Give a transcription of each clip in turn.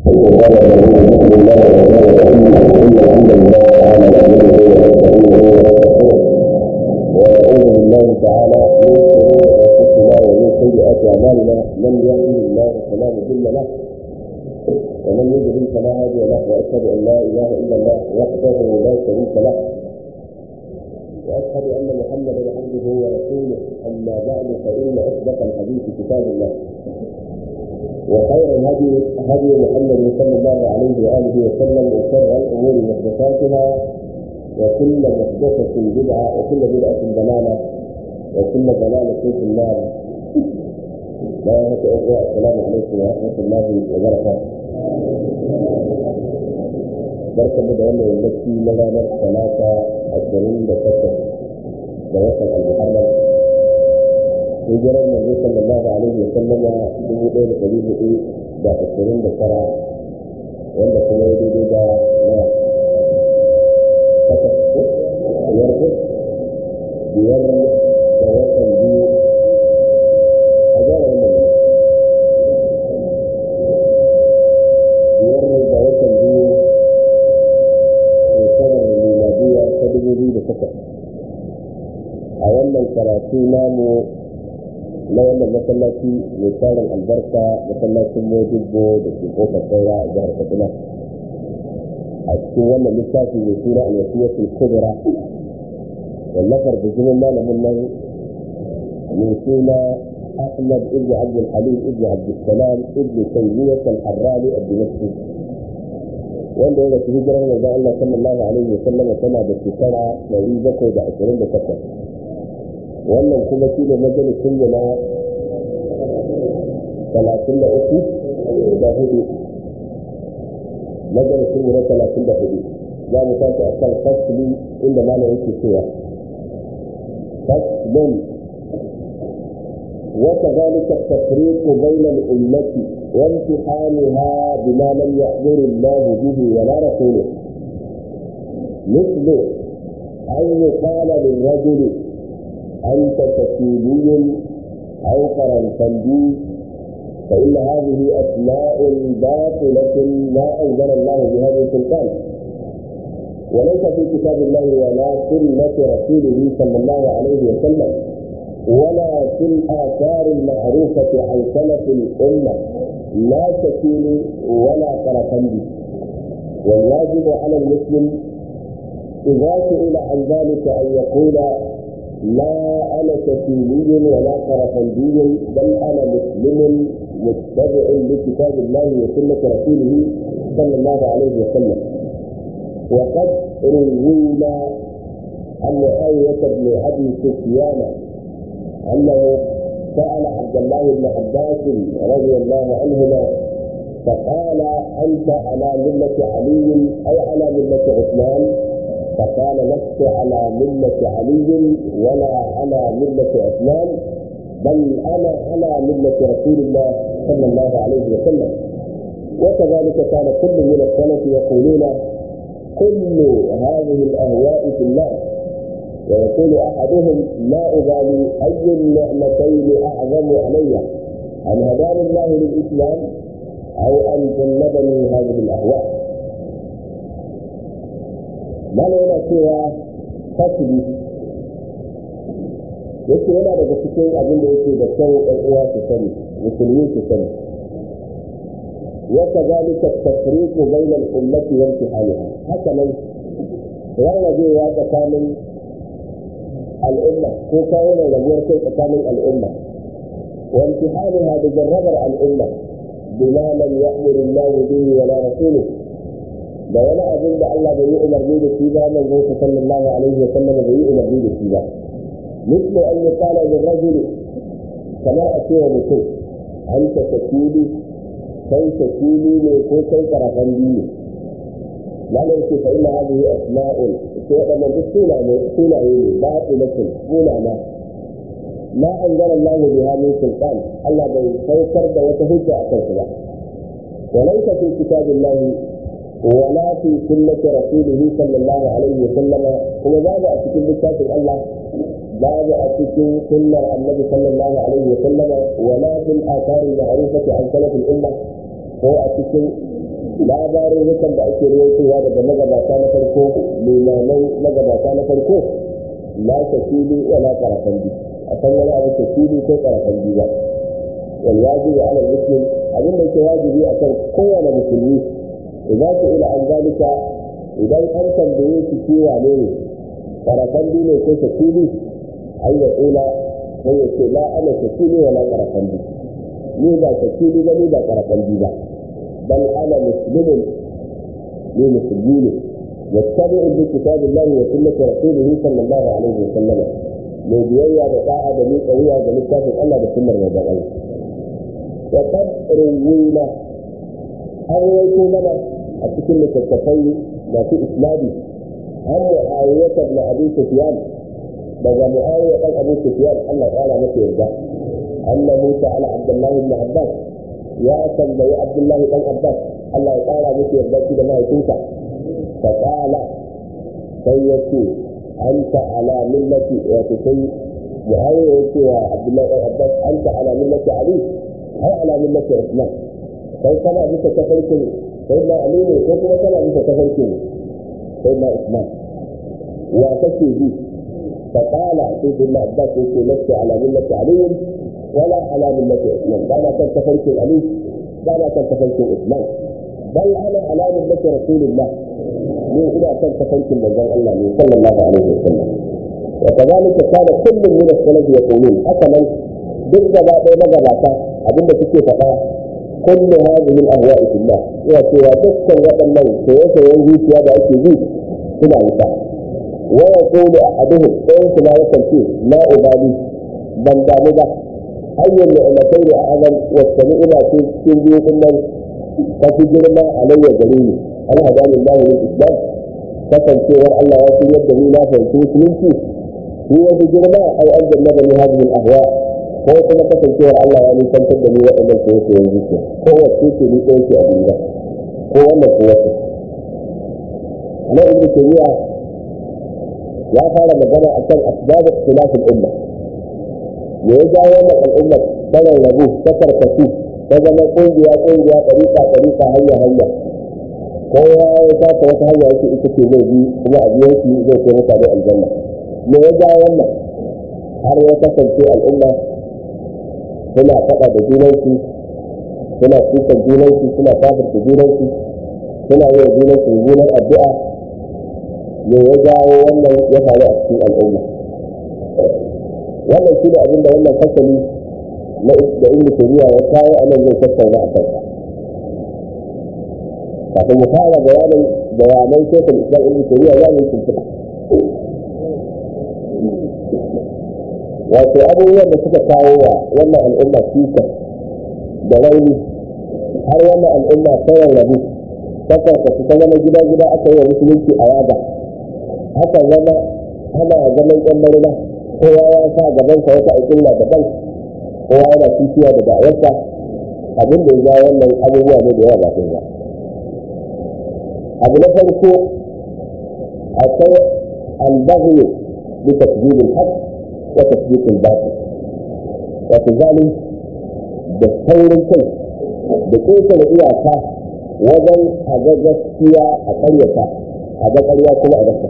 ونعوذ بالله تعالى من شرور انفسنا ومن سيئات اعمالنا من يهده الله فلا مضل له ومن يضلل فلا هادي له واشهد ان لا اله الا الله وحده لا شريك له واشهد ان محمدا عبده ورسوله اما بعد فان اصدق الحديث كتاب الله وخير الهدي هدي محمد صلى الله عليه واله وسلم وشر الامور محدثاتها وكل محدثة بدعة وكل بدعة ضلالة وكل ضلالة في النار بارك الله السلام عليكم ورحمة الله وبركاته barka mu da wannan yammaci na ranar talata ashirin da takwas da watan al-muharram hijirar manzo sallallahu alaihi wa sallama dubu ɗaya da ɗari hudu da ashirin da tara wanda kuma ya daidai da na takwas biyar biyar da watan biyu a gyara wannan biyar da watan biyu shekarar miladiya ta dubu biyu da takwas a wannan karatu namu na wannan masallaci mai tarin albarka masallacin mojibbo da ke kofar saura a jihar katsina a cikin wannan littafi mai suna al-wasiyatul kubra wallafar bijimin malamin nan mai suna أحمد ابن عبد الحليم ابن عبد السلام ابن تيمية الحراني الدمشقي wanda ya rasu hijirar manzon Allah sallallahu alaihi wa sallam tana da shekara ɗari bakwai da ashirin da takwas wannan kuma shi ne majalisun mu na talatin da uku da hudu majalisun mu na talatin da hudu za mu tashi a kan fasili inda malam yake cewa fasilin وكذلك التفريق بين الأمة وامتحانها بما لم يأمر الله به ولا رسوله مثل أن يقال للرجل أنت تكيلي أو قرنفندي فإن هذه أسماء باطلة ما أنزل الله بها من سلطان وليس في كتاب الله ولا سنة رسوله صلى الله عليه وسلم ولا في الآثار المعروفة عن سلف الأمة لا تكيل ولا قرفندي والواجب على المسلم إذا سئل عن ذلك أن يقول لا أنا كفيلي ولا قرفندي بل أنا مسلم متبع لكتاب الله وسنة رسوله صلى الله عليه وسلم وقد روينا عن معاوية بن أبي سفيان أنه سأل عبد الله بن عباس رضي الله عنهما فقال أنت على ملة علي أو على ملة عثمان فقال لست على ملة علي ولا على ملة عثمان بل أنا على ملة رسول الله صلى الله عليه وسلم وكذلك كان كل من السلف يقولون كل هذه الأهواء في النار ويقول احدهم لا ابالي اي النعمتين اعظم علي ان هداني الله للاسلام او ان جنبني هذه الاهواء ما yana cewa fasili yake yana daga cikin abin da yake da kyau ɗan uwa su sani musulmi su sani وكذلك التفريق بين الأمة وامتحانها هكذا rarrabewa tsakanin al'umma ko kawo da rabuwar kai tsakanin al'umma wa imtihaniha da jarrabar al'umma bima lam ya'muru Allah bihi wa la rasuluhu da wani abin da Allah bai yi umarni da shi ba manzo sallallahu alaihi wa sallam bai yi umarni da shi ba mislu an yuqala lil rajuli kamar a cewa mutum anta takili kai takili ne ko kai karafan biyu malam ce fa inna hadhihi asma'un ko wadannan duk sunaye sunaye ne ba tilatin sunana ma anzala Allah biha min sultan Allah bai saukar da wata hujja a kansu ba وليس في كتاب الله ولا في سنة رسوله صلى الله عليه وسلم هو باب أتكين بكتاب الله باب أتكين سنة النبي صلى الله عليه وسلم ولا في الآثار المعروفة عن سلف الأمة هو أتكين labarin hukan da ake rawaitowa daga magabata na farko limamai magabata na farko la tafili wa la qarafandi a san wani abu tafili ko qarafandi ba wal wajibi ala muslim abin da yake wajibi akan kowane musulmi idan su ila an zalika idan an tambaye shi cewa ne ne qarafandi ne ko tafili ai ya kula sai ya ce la ana tafili wa la qarafandi ni ba tafili ba ni ba qarafandi ba bal ana muslimun ni musulmi ne يتبع بكتاب الله وسنة رسوله صلى الله عليه وسلم من بيئة بطاعة دليل قوية دليل كافر الله بسنة رمضان وقد روينا أرويت لنا أتكلم التفاي ما في إسلامي عن معاوية بن أبي سفيان بقى معاوية بن أبي سفيان الله تعالى متى يرجع أنه سأل عبد الله بن عباس يا سيدي عبد الله بن عباس الله تعالى متى يرجع كده ما يتنسى فقال سيدي أنت على ملة وتسي معاوية يا عبد الله بن عباس أنت على ملة علي أو على ملة عثمان كيف كان بك تفرق سيدنا علي كيف كان بك تفرق سيدنا عثمان وتسي بي فقال سيدنا عباس يقول لست على ملة علي ولا على ملة عثمان لا كان تفرق علي ولا كان تفرق عثمان بل أنا على ملة رسول الله من إلى كان تفرق من الله صلى الله عليه وسلم وكذلك كان كل من السلف يقولون حسنا ضد بعض مجالات abinda suke faɗa kullu hadhihi al-ahwa'i fillah ya ce wa dukkan waɗannan soyayyen zuciya da ake bi suna wuta wa yaqulu ahaduhum ɗayan su ma yakan ce la ubali ban damu ba ayyul ni'matai da a'azam wa sami'ina ce cikin biyu din nan ta fi girma alayya gare ni an hadani Allah lil islam kasancewar Allah ya fi yadda ni na fahimci musulunci shi ya fi girma ai an jannaba ni hadhihi al-ahwa ko kuma kasancewar Allah ya nisantar da ni waɗannan ko yake yanzu ke ko wacce ce ni ɗauke a duniya ko wannan ko wacce na ibnu tayyiba ya fara magana akan asbab ikhtilaf al-umma me ya jawo wannan al'ummar ta rarrabu ta karkasu ta zama ƙungiya ƙungiya ɗariƙa ɗariƙa hanya hanya kowa ya taka wata hanya yake ita ce zai bi kuma a biyan shi zai kai mutane aljanna me ya jawo wannan har ya kasance al'umma suna faɗa da junansu suna kukan junansu suna kafirta junansu suna yi wa junansu mummunan addu'a me ya jawo wannan ya faru a cikin al'umma wannan shi ne abin da wannan fasali na da ibnu taymiya ya kawo a nan zai tattauna a kansa kafin mu fara bayanin bayanan shekul islam ibnu taymiya za mu tuntuɓa wato abubuwan da suka kawo wa wannan al'umma cuta da rauni har wannan al'umma ta rarrabu kasa ta ta zama gida gida aka yi wa musulunci a yaga haka zama ana zaman yan marina kowa ya sa gaban sa wata al'umma daban kowa yana kishiya da da'awarsa abin da ya ja wannan abubuwa ne da yawa ba sun ba abu na farko akwai albaghi bi takdir al-haqq وتثبيت الباطل وكذلك بالثور كل بكيف الإياكا وزن هذا جسيا أقريتا هذا قرية كل أدسك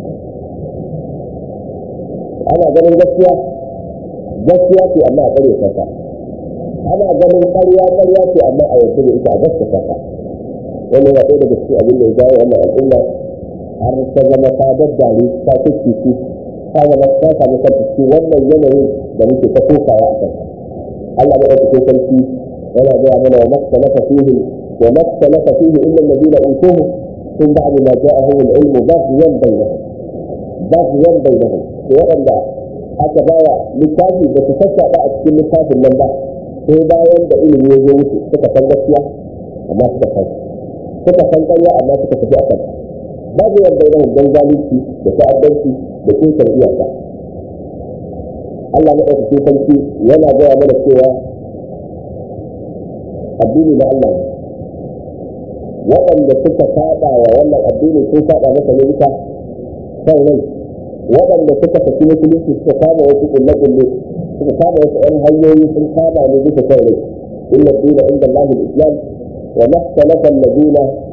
أنا أقول جسيا جسيا في أما أقريتا أنا أقول قرية قرية في أما أيضا إذا أدسك wannan ya ɗaya daga cikin abin da ya jawo wannan al'umma har ta zama ta daddare ta kuskiki ta zama ta samu kanta cikin wannan yanayin da muke ta kokawa a kan Allah ya ɗauke sarki yana gaya mana wa maktalafa fihi wa maktalafa fihi illa alladhina utuhu min ba'd ma ja'ahum al-ilm baghyan bainahum baghyan bainahum to waɗanda aka bawa littafi da su sassaɓa a cikin littafin nan ba sai bayan da ilimi ya zo musu suka san gaskiya amma suka san suka san ƙarya amma suka tafi a kan babu yadda yana don zalunci da ta'addanci da kinkan iyaka Allah na ɗauka sarki yana gaya mana cewa addini na Allah ne waɗanda suka saɗa wa wannan addini sun saɗa masa ne bisa kan rai waɗanda suka tafi musulunci suka kama wasu kulle-kulle suka kama wasu ɗan hanyoyi sun kama ne bisa kan rai inna dina inda Allah islam وما اختلف الذين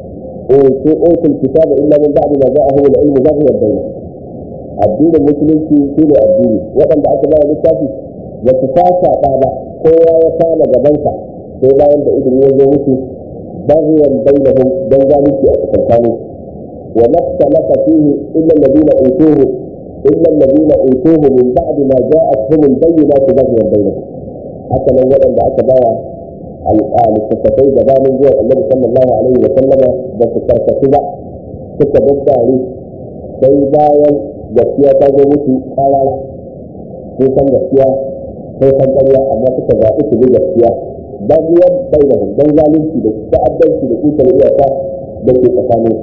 اوتوا الكتاب الا من بعد ما جاءهم العلم بغيا بينهم addinin musulunci shi ne addini waɗanda aka bawa littafi ba su fasa ba ba kowa ya kama gabansa sai bayan da ilimi ya zo musu bayan bainahum dan zalunci a tsakanin wa maktalafa fihi illa alladhina utuhu illa alladhina utuhu min ba'di ma ja'atuhum al-bayyinatu baghyan bainahum haka nan waɗanda aka bawa al-littattafai gabanin zuwa annabi sallallahu alaihi wa sallama ba su karkatu ba suka daddare sai bayan gaskiya ta zo musu karara sun san gaskiya sai san ƙarya amma suka zaɓi su bi gaskiya ba biyar bai da babban zalunci da ta'addanci da kutar iyaka da ke tsakanin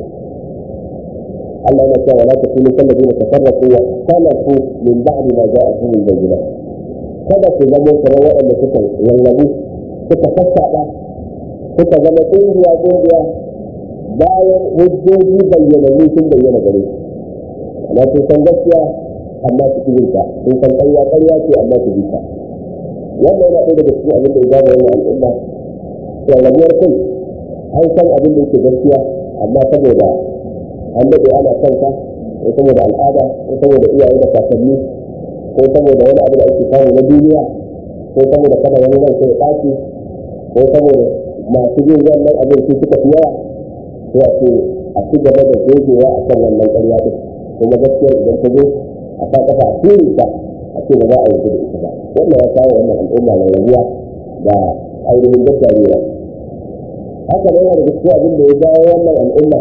Allah yana cewa la takunu kallazina tafarraqu wa ikhtalafu min ba'di ma ja'atuhum al-bayyinat kada ku zama kamar waɗanda suka wallabu suka sassaɓa suka zama ƙungiya ƙungiya bayan hujjoji bayyanannu sun bayyana gare su amma sun san gaskiya amma su kibin ta sun san ƙarya ƙarya ce amma su bi ta wannan yana ɗaya daga cikin abin da ya zama wannan al'umma rarrabuwar kai an san abin da yake gaskiya amma saboda an daɗe ana kanka ko saboda al'ada ko saboda iyaye da kakanni ko saboda wani abu da ake samu na duniya ko saboda kada wani rai sai ya ɓaci ko saboda masu yin wannan abin su suka fi yawa sai a ce a ci gaba da gogewa a kan wannan ƙarya ɗin kuma gaskiya idan ta zo a sa kafa a turi ta a ce ba za a yarda da ita ba wannan ya kawo wannan al'umma mai rabuwa da ainihin gaskiya haka ne yana da gaskiya abin da ya jawo wannan al'umma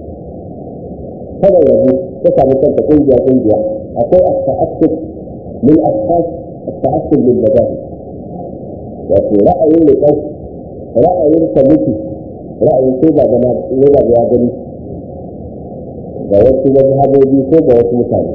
kada rabu ta samu kanta kungiya kungiya akwai at-ta'assub min ashkhas at-ta'assub lil madahib wato ra'ayin da kai ra'ayin kwamiti ra'ayin ko ba gana ne ba ya gani ga wasu mazhabobi ko ga wasu mutane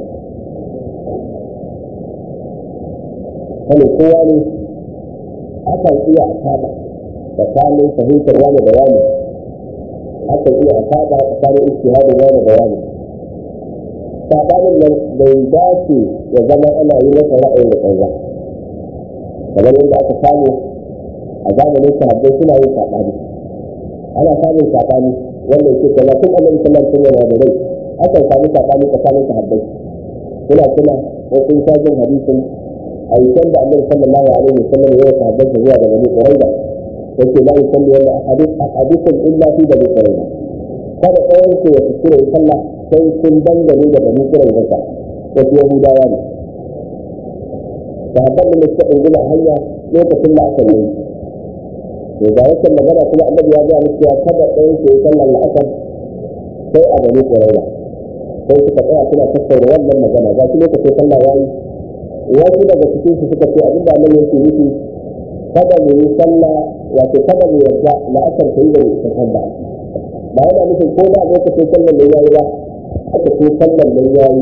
kane kowa ne akan iya a saba tsakanin fahimtar wani da wani akan iya a saba tsakanin istihadin wani da wani sabanin nan bai dace ya zama ana yi masa ra'ayin da kanza kamar yadda aka samu a zamanin sahabbai suna yin sabani ana samun sabani wannan ke kaza tun annabi sallallahu alaihi wasallam da rai akan samu sabani tsakanin sahabbai kuna kuna ko kun ta jin hadisin ayyukan da annabi sallallahu alaihi wasallam ya sahabbai zuwa ga bani quraiza yake la yusalli wala ahadith ahadukum illa fi bani quraiza kada ɗayan ku ya kuskure sallah sai kun dangane da bani quraiza ta wasu yahudawa ne sahabban da suka ɗunguma hanya lokacin da aka yi to ga wata magana kuma annabi ya ga musu ya kada ɗayan ku ya sallar la'asar sai a bani quraiza sai suka tsaya suna tattauna wannan magana ga shi lokacin sallah yayi wasu daga cikin su suka ce abinda Allah yake nufi kada mu yi sallah wato kada mu yarda la'asar ta yi da ita sallah ba yana nufin ko da lokacin sallar da yayi ba aka ce sallar da yayi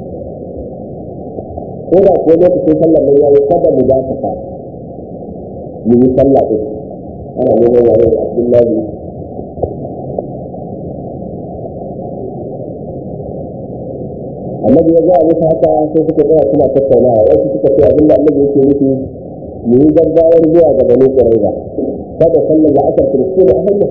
ko da ko lokacin sallar da yayi kada mu dakata mu yi sallah din ana neman yare da Abdullahi annabi ya gaya musu haka sai suka tsaya suna tattaunawa wasu suka ce abinda annabi yake nufi mu yi gaggawar zuwa ga bani quraiza kada sallar da asar kristi da ahalla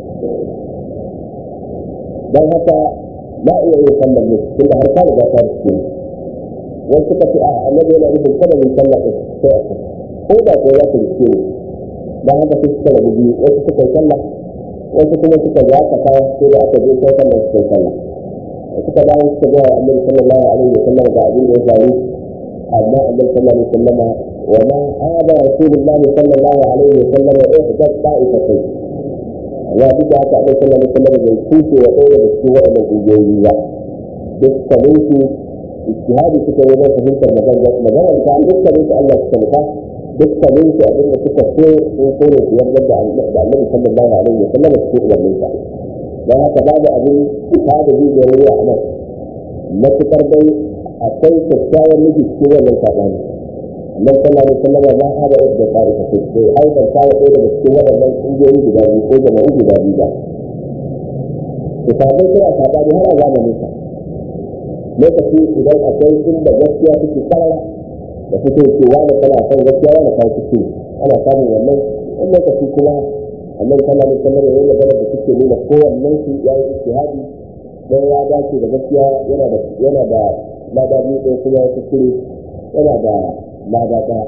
dan haka ba iya yin sallar ne tunda har ka riga ta riske wasu suka ce a annabi yana nufin kada mu sallar din sai ko da ko ya riske ne dan haka sai suka rabu biyu wasu suka yi sallah wasu kuma suka ga aka kawo sai da aka je sai sallar suka yi sallah suka dawo suka ga annabi sallallahu alaihi wa sallam ga abin da ya faru amma annabi sallallahu alaihi wa sallam wa ma hada rasulullahi sallallahu alaihi wa sallam wa ihda ta'ifatai ya bi da haka annabi sallallahu alaihi wa sallam bai kuce wa ɗaya da cikin waɗannan ƙungiyoyi ba dukkanin su ijtihadi suka yi wajen fahimtar magana magana ta dukkanin su Allah suka nufa dukkanin su abin da suka so sun so ne su yarda da annabi sallallahu alaihi wa sallam cikin umarninsa don haka babu abin ta da jijiyar ruwa a nan matuƙar dai akwai kyakkyawar miji cikin wannan saɓani annan sallallahu alaihi wasallam ba ha da yadda ta ita ce sai aidan ta da daga cikin waɗannan ƙungiyoyi guda biyu ko jama'u guda biyu ba to sabai kira saɓani har a zamanin sa lokaci idan akwai inda gaskiya take karara da fito cewa da kana son gaskiya wani kan ciki ana samun wannan in lokaci kuma annabi sallallahu alaihi wasallam yayin magana da suke nuna kowannen su ya yi ijtihadi dan ya dace da gaskiya yana da yana da lada biyu ɗaya kuma ya kuskure yana da lada ɗaya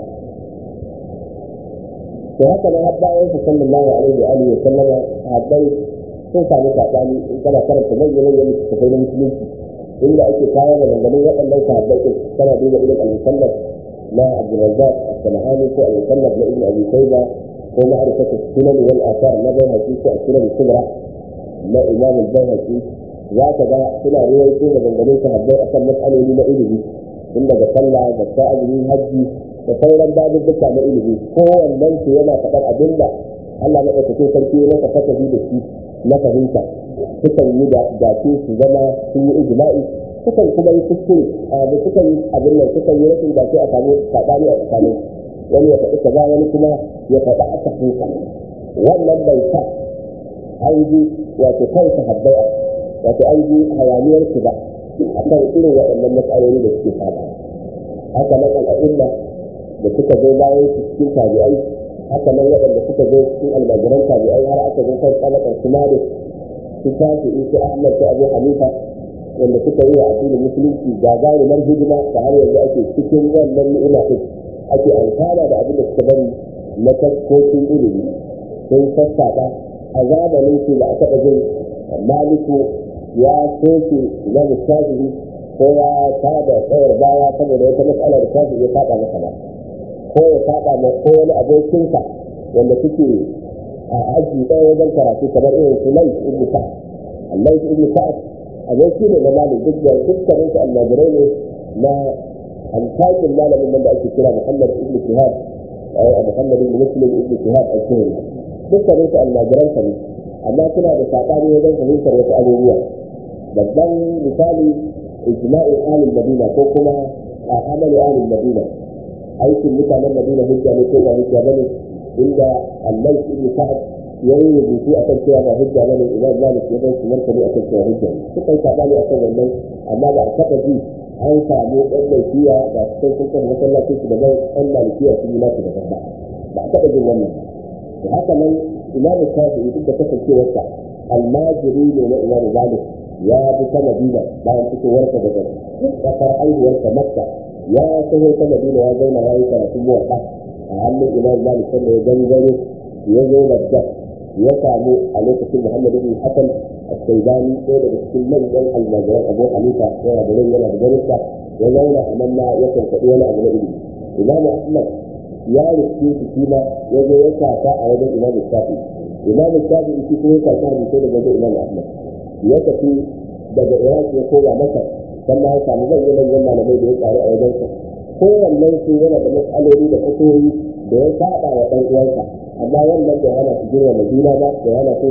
to haka nan har bayan sa sallallahu alaihi wa alihi wa sallama sahabbai sun samu sabani in kana karanta manyan manyan littattafai na musulunci inda ake kawo da gangamin waɗannan sahabbai din kana duba irin al-musannaf na Abdurrazzaq as-Sanahani ko al-musannaf na Ibn Abi Shayba ko ma'rifatu sunan wal athar na Bayhaqi ko as-Sunan kubra na Imam al-Bayhaqi za ka ga suna ruwaito da gangamin sahabbai akan mas'aloli na ilimi tun daga sallah zakka azumi hajji da sauran babubbuka na ilimi kowannen su yana faɗar abin da Allah na ɗaukakin sarki ya masa fasahi da shi na fahimta sukan yi da dace su zama sun yi ijma'i sukan kuma yi kuskure a da sukan yi abin nan sukan yi rashin dace a samu saɓani a tsakanin wani ya faɗi kaza wani kuma ya faɗi aka fuka wannan bai sa an ji wato kansa habbai wato an ji hayaniyar su ba a kan irin waɗannan matsaloli da suke faɗa haka nan al'umma da suka zo bayan su cikin tabi'ai haka nan waɗanda suka zo cikin almajiran tabi'ai har aka zo kan tsalakan su malik su shafi su ahmad su abu hanifa wanda suka yi wa addinin musulunci gagarumar hidima da har yanzu ake cikin wannan ni'ima din ake amfana da abin da suka bari na taskokin ilimi sun sassaɓa a zamanin su da a taɓa jin maliku ya soke na shafi'i ko ya tada tsayar baya saboda wata matsala da shafi'i ya faɗa masa ba ko ya saba ma ko wani abokinsa wanda suke a aji ɗaya wajen karatu kamar irin su lai ibn sa'ad Allah ibn sa'ad aboki ne na malik duk da dukkanin su almajirai ne na alfakin malamin nan da ake kira Muhammad ibn Shihab a Muhammad ibn Muslim ibn Shihab al-Zuhri dukkanin su almajiran sa ne amma suna da sabani wajen fahimtar wasu abubuwa babban misali ijma'in ahlul madina ko kuma a amalu ahlul madina aikin mutanen madina hujja ne ko ba hujja bane inda Allah ibn Sa'ad ya yi rubutu akan cewa ba hujja bane idan Malik ya bai kamar kare akan cewa hujja ne suka yi sabani akan wannan amma ba a taɓa ji an samu ɗan laifiya da cikin sun kan masallacin su daban ɗan malikiya sun yi nasu daban ba ba a taɓa jin wannan da haka nan imam shafi'i duk da kasancewarsa almajiri ne na imam malik ya bi ta madina bayan fitowarsa daga ƙasar haihuwarsa makka ya taho ta madina ya zauna ya yi karatun muwaɗa a hannun imam malik sanda ya gangare ya zo da ya samu a lokacin muhammad ibn hasan al-shaibani ɗaya daga cikin manyan almajiran abu hanifa yana da rai yana da garinsa ya zauna a nan ma ya kankaɗi wani abu na ilimi imamu ahmad ya rufe shi shi ma ya zo ya kasa a wajen imamu shafi imamu shafi shi kuma ya kasa hadisai daga wajen imamu ahmad ya tafi daga iraq ya koma masar sannan ya samu zan manyan malamai da ya ƙaru a wajensa kowannen su yana da matsaloli da fatoyi da ya saba wa ɗan uwansa amma wannan bai hana su girma juna ba bai hana su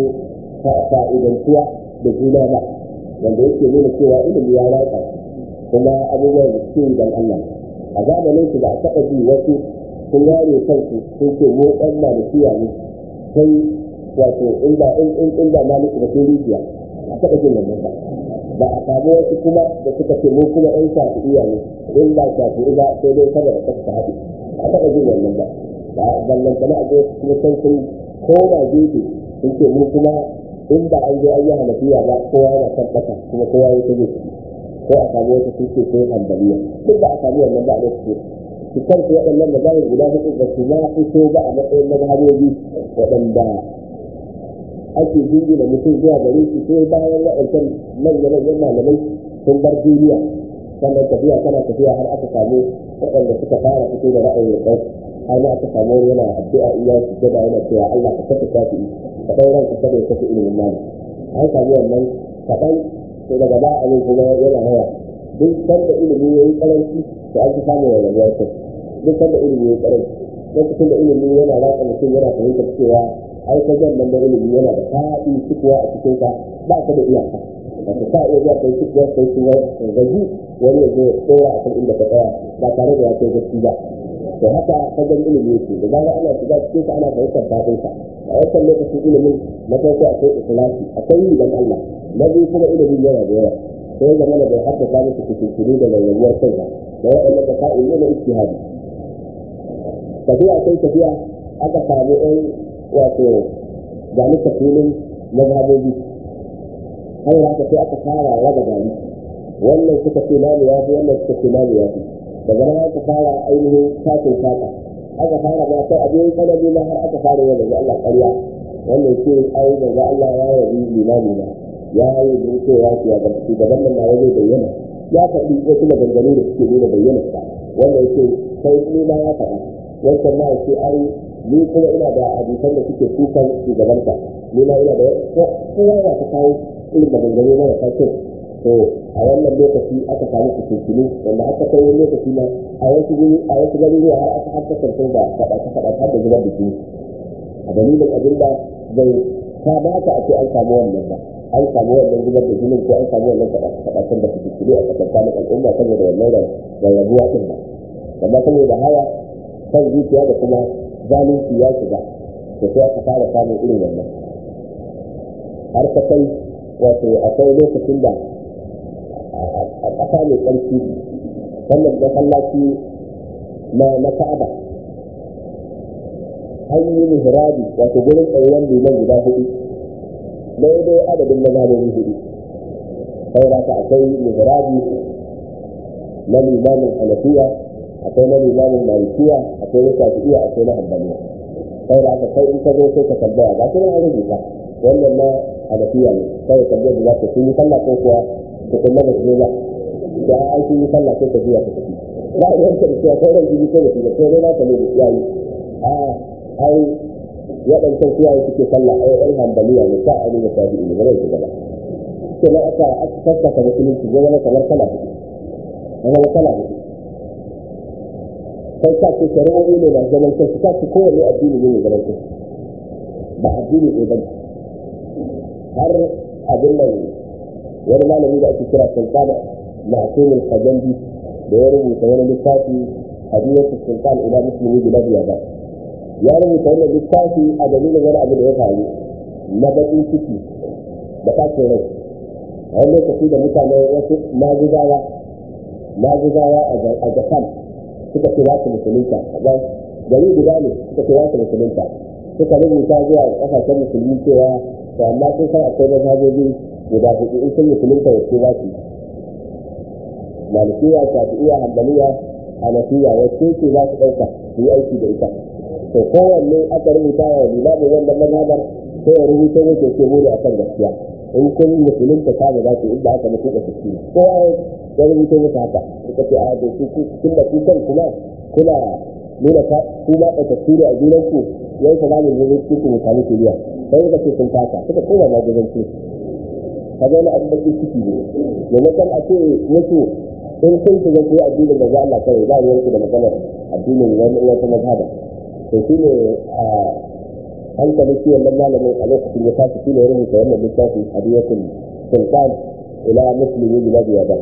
fa'idantuwa da juna ba wanda yake nuna cewa ilimi ya ratsa kuma abubuwan da suke yi don Allah a zamanin su ba a taɓa ji wasu sun ware kansu sun ce mu ɗan malikiya ne sai wato inda in inda maliki ba sai rijiya a taɓa jin wannan ba ba a samu wasu kuma da suka ce mu kuma ɗan shafi'iya ne in ba shafi'i ba sai dai saboda kasta haɗu a taɓa jin wannan ba ba ballan kana a kuma san sun koma gefe sun ce mu kuma in ba an zo an yi hanafiya ba kowa yana kan ƙasa kuma kowa ya ta gefe ko a samu wata sun ce sai hambaliya duk ba a samu wannan ba a lokacin su kansu waɗannan da zai guda hudu ba su ma fito ba a matsayin mazhabobi waɗanda ake jingina mutum zuwa gare shi sai bayan waɗancan manya-manyan malamai sun bar duniya sannan tafiya tana tafiya har aka samu waɗanda suka fara fito da ra'ayin ɗan har ma aka samu wani yana addu'a iya su gaba yana cewa Allah ka kafa shafi ka ɗan ranka kada ya kafa ilimin mali an samu wannan kaɗan sai daga ba abin kuma yana hawa duk sanda ilimi ya yi karanci to an fi samun rayuwar kai duk sanda ilimi ya yi karanci lokacin da ilimi yana ratsa mutum yana fahimtar cewa ai ka jan nan da ilimi yana da faɗi cikuwa a cikin ka ba ka da iyaka wato ka iya zuwa kai cikuwa kai cikuwa ka gaji wani ya zo tsora a kan inda ka tsaya ba tare da ya kai gaci ba to haka ka jan ilimi yake da zaga ana shiga cikin ka ana fahimtar daɗin ka a wancan lokacin ilimin na farko akwai ikhlasi akwai yi dan Allah na biyu kuma ilimin yana da yawa sai ya zama da bai haddasa musu kusurkuru da rayuwar kai ba da waɗannan da ka'in yana ijtihadi tafiya sai tafiya aka samu ɗan wato ga ni tafilin mazhabobi har haka sai aka fara raba gari wannan suka ce namu ya fi wannan suka ce namu ya fi daga nan aka fara ainihin sakin saka aka fara ma sai abin sanadi ma har aka fara yau daga Allah ƙarya wannan ce ai daga Allah ya yabi limami na ya yi cewa ya ga shugaban nan na zai bayyana ya faɗi wasu maganganu da suke nuna bayyana sa wannan ce sai ni ma ya faɗa wancan ma ce ai ni kuma ina da hadisan da suke kukan shugabanta ni ma ina da kowa ya ta kawo irin maganganu na wasa kyau to a wannan lokaci aka samu fitintunu wanda aka kai wani lokaci ma a wasu guri a wasu garuruwa har aka har kasance da faɗace faɗace har da zubar da jini a dalilin abin da bai kamata a ce an samu wannan ba an samu wannan zubar da jinin ko an samu wannan faɗace faɗacen da fitintunu a tsakanin al'umma saboda wannan rarrabuwa ɗin ba amma saboda haya kan zuciya da kuma zalunci ya shiga da sai aka fara samun irin wannan har ka kai wato akwai lokacin da a ƙasa mai ƙarfi wannan masallaci na na ka'aba an yi mihrabi wato gurin tsayuwan liman guda hudu daidai adadin mazhabin hudu saboda ka akwai mihrabi na limamin hanafiya akwai na limamin malikiya akwai na shafi'iya akwai na hanbaliya saboda ka kai in ka zo sai ka tambaya ba kuma an rubuta wannan na hanafiya ne sai ka tambaya da za ka yi sallah ko kuwa ka kuma ba su ba da an sun yi sallah sai ka biya ka tafi ba a yanka da cewa sauran jini ko da su da ko dai naka ne da iyayi a ai waɗancan iyaye suke sallah ai ɗan hambaliya ne sa ani da shafi ne ba zai shiga ba sai na aka aka sassaka musulunci zai zama kamar kala hudu zama kala hudu sai ka ce shari'o'i ne masu zaman kansu ka ce kowanne addini ne mai zaman kansu ba addini ne ba har abin nan wani malami da ake kira sultana معصوم الخجندي da ya rubuta wani littafi hadiyatu sultan ila muslimi bilad yaba ya rubuta wannan littafi a dalilin wani abu da ya faru na baƙin ciki da ɓacin rai a wani lokaci da mutane wasu maguzawa maguzawa a japan suka ce za su musulunta gari guda ne suka ce za su musulunta suka rubuta zuwa ƙasashen musulmi cewa to amma sun san akwai mazhabobi guda hudu in sun musulunta wace za su malikiya shafi'iya hanbaliya hanafiya wacce ce za su ɗauka su yi aiki da ita to kowanne aka rubuta wa limamin wannan mazhabar sai ya rubuta muke ce mu ne akan gaskiya in kun musulunta ta ga za ku inda aka mutu da suke kowa ya rubuta musu haka suka ce a da su kun da kukan kuma kuna nuna ka ku ma ɗauka ne a junanku yau ka zamu zo cikin ku mutane ke biya sai suka ce sun fata suka koma ma gudanci ka ga wani abin da ciki ne maimakon a ce musu in kun shiga ku addinin da za Allah kawai ba ruwanku da maganar addinin wani wata mazhaba to shi ne a hankali shi wannan malamin a lokacin ya tashi shi ne ya rubuta wannan littafi hadiyatul sultan ila muslimi bilad yaba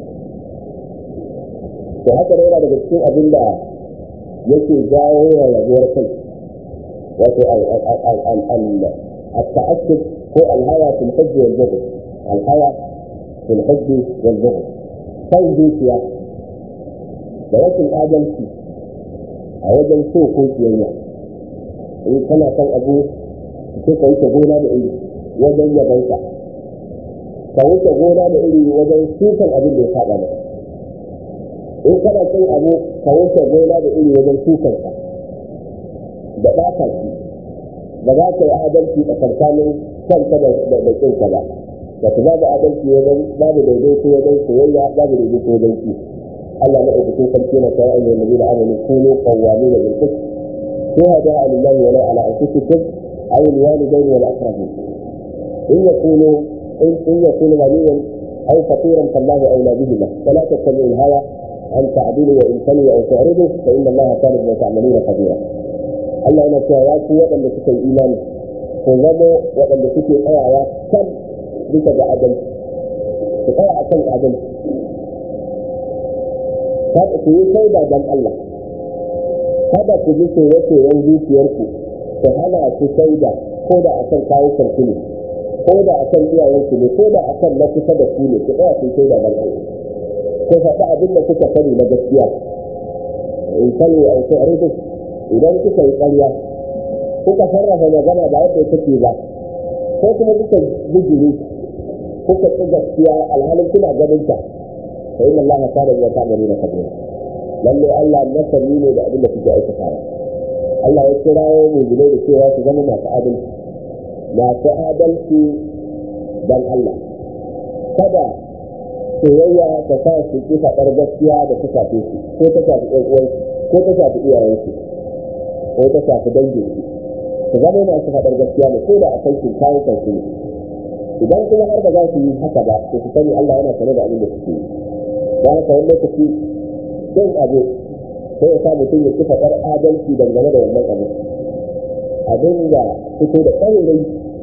to haka ne yana daga cikin abin da yake jawo wa rabuwar kai wato التعسف هو الهوى في الحج والبغض الهوى في الحج والبغض son zuciya da rashin adalci a wajen so ko kiyayya in kana son abu sai ka wuce gona da iri wajen yabansa ka wuce gona da iri wajen sukan abin da ya saba maka in kana son abu ka wuce gona da iri wajen sukansa da ɓata shi ba za ka yi adalci a tsakanin kanka da kinka ba wato babu adalci wajen babu daidaito wajen soyayya babu daidaito wajen ki Allah na ɗaukakin sarki na kawai ayyukan nabi da amanu kunu qawwami da bil qist shuhada lillahi wa la ala anfusikum aw al walidayn wal aqrabin in yakunu in yakunu ghaniyan aw faqiran fallahu awla bihima fala tattabi'u al hawa an ta'dilu wa in talu aw tu'ridu fa inna allaha kana bima ta'maluna khabira Allah yana cewa ya ku waɗanda suka yi imani ku zama waɗanda suke tsayawa kan bisa ga adalci ku tsaya akan adalci kada ku yi shaida don Allah kada ku ji soye-soyen zuciyarku ku hana ku shaida ko da akan kawo kanku ne ko da akan iyayenku ne ko da akan na kusa da ku ne ku tsaya ku shaida don Allah ku faɗi abin da kuka sani na gaskiya in sani a wasu arihu idan kuka yi ƙarya kuka sarrafa magana ba yadda take ba ko kuma kuka bijiri kuka ci gaskiya alhalin kuna ganin ta fa inna Allah kana ya ta'malu na kabira lalle Allah masani ne da abin da kuke aikatawa Allah ya kirawo mu gile da cewa su zama masu adalci masu adalci dan Allah kada soyayya ta sa su ki faɗar gaskiya da ta shafe su ko ta shafi ɗan uwansu ko ta shafi iyayensu ko ta shafi dangin su su zama masu faɗar gaskiya ne ko da a kan kawo kansu ne idan kuma har ba za su yi haka ba to su sani Allah yana sane da abin da suke yi da haka wani lokaci don abu sai ya sa mutum ya ci faɗar adalci dangane da wannan abu abin da fito da ƙarirai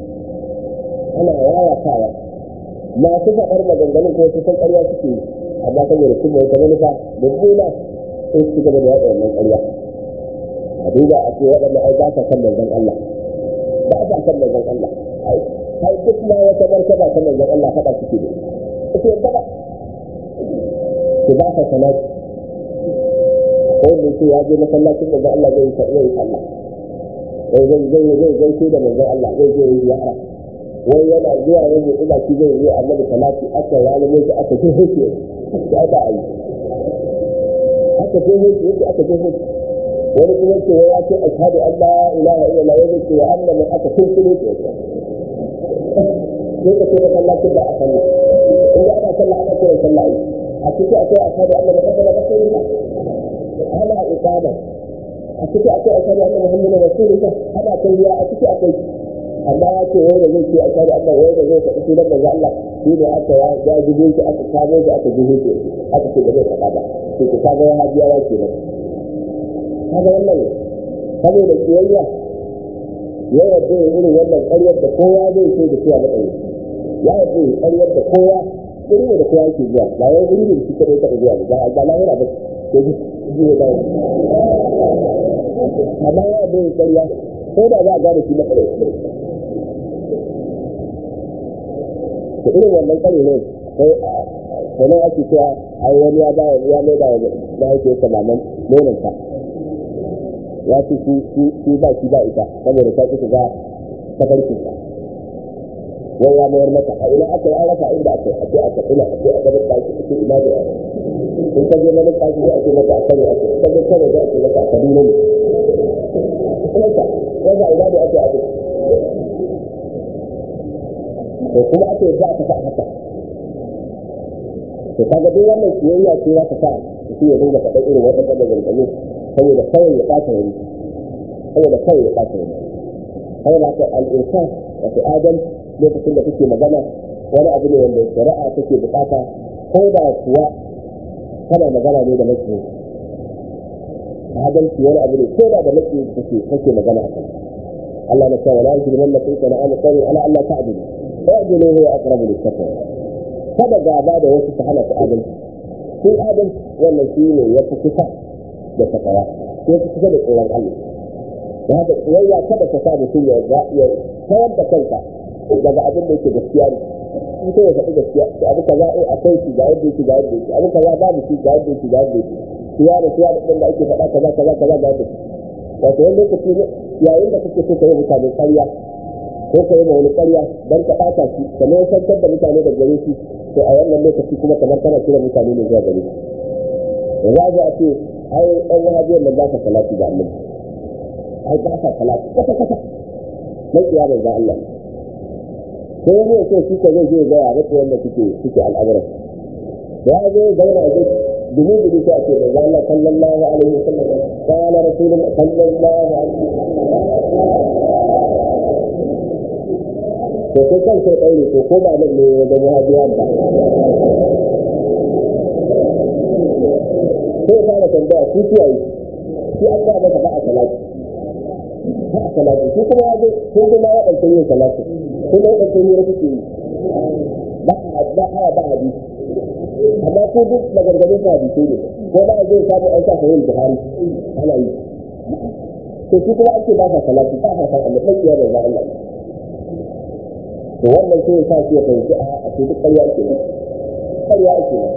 ana yayatawa masu faɗar maganganun ko su san ƙarya suke yi amma saboda kuma wata manufa da bula sai su gaba da yaɗa wannan ƙarya a duba a ce waɗanda ai ba sa kan manzon Allah ba sa kan manzon Allah ai duk ma wata martaba ta manzon Allah faɗa suke da ita yadda ba su ba sa salati ko da yake ya je masallacin da Allah zai yi zai yi sallah zai zai zai zai zai da manzon Allah zai je yi ziyara wai yana zuwa yanzu ina shi zai yi annabi salati aka ralimo shi aka je hoke ya da ai aka je hoke yake aka je hoke wani kuma ce ya ce ashhadu an la ilaha illallah wani ce wa anna man aka tunkule ce sai ka ce masallacin da a sallah in ana sallah ana kiran sallah a cikin akwai ashhadu anna muhammadan rasulullah ana iqama a ciki akwai ashhadu anna muhammadan rasulullah ana tayyiya a ciki akwai amma ya ce wai da zai ce ashhadu anna wai da zai faɗi sunan manzo Allah shi ne aka ya ya jibe shi aka kamo shi aka jibe shi aka ce da zai faɗa ba sai ku kaga ya hajiya ya ce nan kaga wannan saboda kiyayya ya yarda ya irin wannan ƙaryar da kowa zai ce da cewa matsayi ya yarda ya ƙaryar da kowa irin da kowa yake zuwa ba wai irin da shi kadai taɓa zuwa ba ba lahira ba ko ji ji ne bayan amma ya yarda ya ƙarya ko da za a gane shi matsayi da irin wannan ƙari ne sai wani ake cewa ai wani ya ba ya mai da da yake yake maman nonon ta ya ce shi shi ba shi ba ita saboda ta kisa ga tafarkin ta wai ya mayar mata a ina aka yi an rasa inda aka yi a ce a tafiya a ce a gaban ɗaki a ce ina da yawa in ka je gaban ɗaki sai a ce mata a kare a ce ka je kare za a ce mata a kaduna ne kuma wanda ina da ake ake to kuma ake za ka sa haka to kaga duk wannan kiyayya ce za ka sa shi ya dinga faɗa irin waɗannan maganganu saboda kawai ya ɓata wani saboda kawai ya ɓata wani saboda haka al'insan wato adam lokacin da kake magana wani abu ne wanda shari'a take bukata ko da kuwa kana magana ne da mace adalci wani abu ne ko da da mace kake kake magana a kan Allah na cewa la yajrimannakum sana'an qawmin ala alla ta'dilu fa'dilu huwa aqrabu lit-taqwa kada gaba da wasu ta hana ku adalci sun adalci wannan shi ne ya fi kusa da takawa ya fi kusa da tsoron Allah da haka tsayayya kada ka sa mutum ya ya kawar da kanka daga abin da yake gaskiya ne in sai ya faɗi gaskiya to abu kaza eh akwai shi ga yadda yake ga yadda yake abu kaza babu shi ga yadda yake ga yadda yake siya da siya da ɗin da ake faɗa kaza kaza kaza ga yadda wato wani lokaci yayin da kake so ka yi mutane ƙarya ko ka yi wani ƙarya don ka ɓata shi ka ne santar da mutane da gare shi to a wannan lokaci kuma kamar kana kira mutane ne zuwa gare shi za a ce ai ɗan wahabiyar nan ba sa salati ga annabi ai ba sa salati kasa kasa mai iya bai ga Allah sai wani ya ce shi ka zai je ga ya rike wanda suke suke al'amuran da ya zo zauna zai dubu dubu sai a ce mai ga Allah sallallahu alaihi wasallam kana rasulun sallallahu alaihi to sai kan sai ɗaure to ko ba nan ne ya zama wahabiya ba sai ya fara tambaya shi kiyaye shi an ba masa ba a salati ba a salati shi kuma ya je sun kuma ya ɗauke yin salati kuma ya ɗauke yin rafi yi ba a ba a ba a bi amma ko duk magargadin sa hadisi ne ko ba a zai samu an sa sahih buhari ana yi to shi kuma ake ba sa salati ba sa san Allah sai ya da Allah to wannan sai ya sa shi ya fahimci a ce duk ƙarya ake nan ƙarya ake nan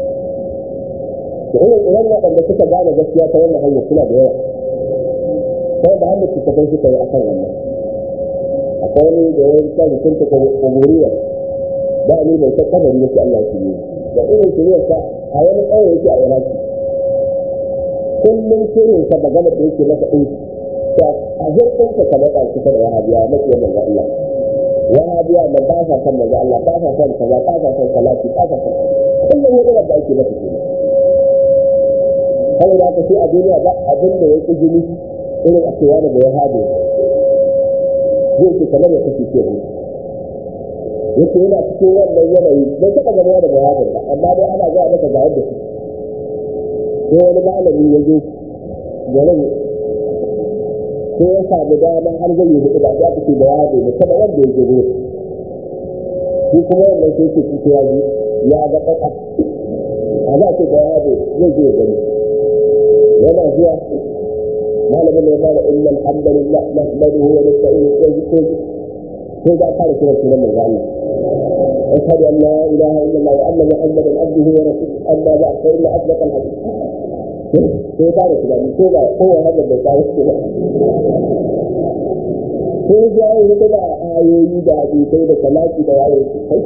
da irin irin waɗanda suka gane gaskiya ta wannan hanyar suna da yawa sai da hannu su kafin suka yi akan wannan akwai wani da ya yi kan hukunta kumuriyar da ni bai ta kabari yake Allah shi ne da irin shiriyar sa a wani ƙauye yake a iraki kullum shirin sa magana da yake masa ɗin a hirkin ka kamar ɗan kusa da wahabiya mace wannan Allah wahabiya da ba sa son manzo Allah ba sa son kaza ba sa son salati ba sa son kullum ya da ake masa kenan saboda haka shi a duniya ba abin da ya ƙi jini irin a cewa da ya hade zai ce kamar ya kashe ke yake yana cikin wannan yanayi bai taɓa gaba da bayanin ba amma dai ana gaya maka ga yadda su sai wani malami ya zo garin ko ya samu dama har zai yi hudu ba ya fi da ya bai mutum wanda ya zo shi kuma wannan sai ke fito ya ji ya ga ƙasa a za ce da ya bai zai je gani yana zuwa malamin da ya fara inna alhamdulillah nahmaduhu wa nasta'inuhu wa nastaghfiruh sai da fara kira sunan manzo Allah أشهد أن لا إله إلا الله وأن محمدا عبده ورسوله أما بعد فإن أصدق الحديث sai ba da tunani ko ba ko ya hada da kawo su ba sai ya yi da da ayoyi da hadisai da salati da wayo su kai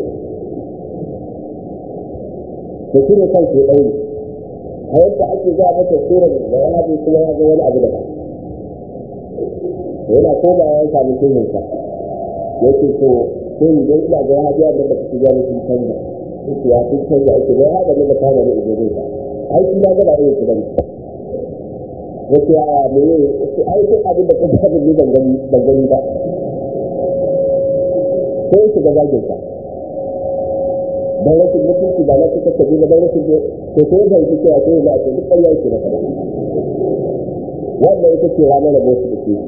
da shi ne kan sai ɗauri a yadda ake za a mata surar da ya haɗe kuma ya ga wani abu da ba yana ko ba ya sami shehinsa yake so sai mu ga ina ga ya haɗe da ba su gani sun canza ya sun canza ake ga ya haɗe da kama da ido zai ai shi ya gaba irin su bane wace ya me ne wace ai duk abin da kuma abin ne ban gani ban gani ba sai shi ga zagin sa dan rashin mutunci ba na suka tabi ba dan rashin da to sai da yake cewa sai da ake duk ƙarya yake da kada wanda ita ce ranar da bosu da ke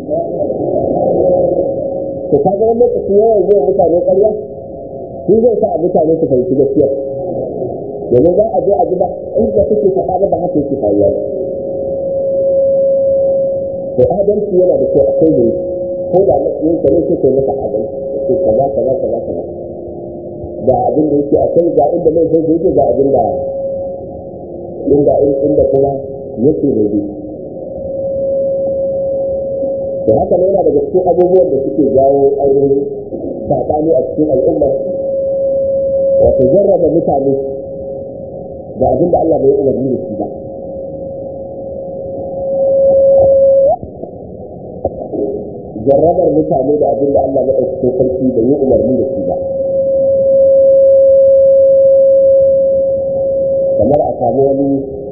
to kaga wani lokaci yawan zuwa mutane ƙarya shi zai sa a mutane su fahimci gaskiya domin za a je a ji ba inda suke faɗa ba haka yake faruwa to adalci yana da kyau akwai ne ko da yin ka ne sai kai masa adalci sai kaza kaza kaza kaza da abin da yake akwai ga inda mai sai yake ga abin da inda inda kuma yake ne bi to haka ne yana daga cikin abubuwan da suke jawo ainihin saɓani a cikin al'umma wato jarraba mutane da abin da Allah bai umarni da shi ba. Jarrabar mutane da abin da Allah maɗaukakin sarki bai yi umarni da shi ba. Kamar a samu wani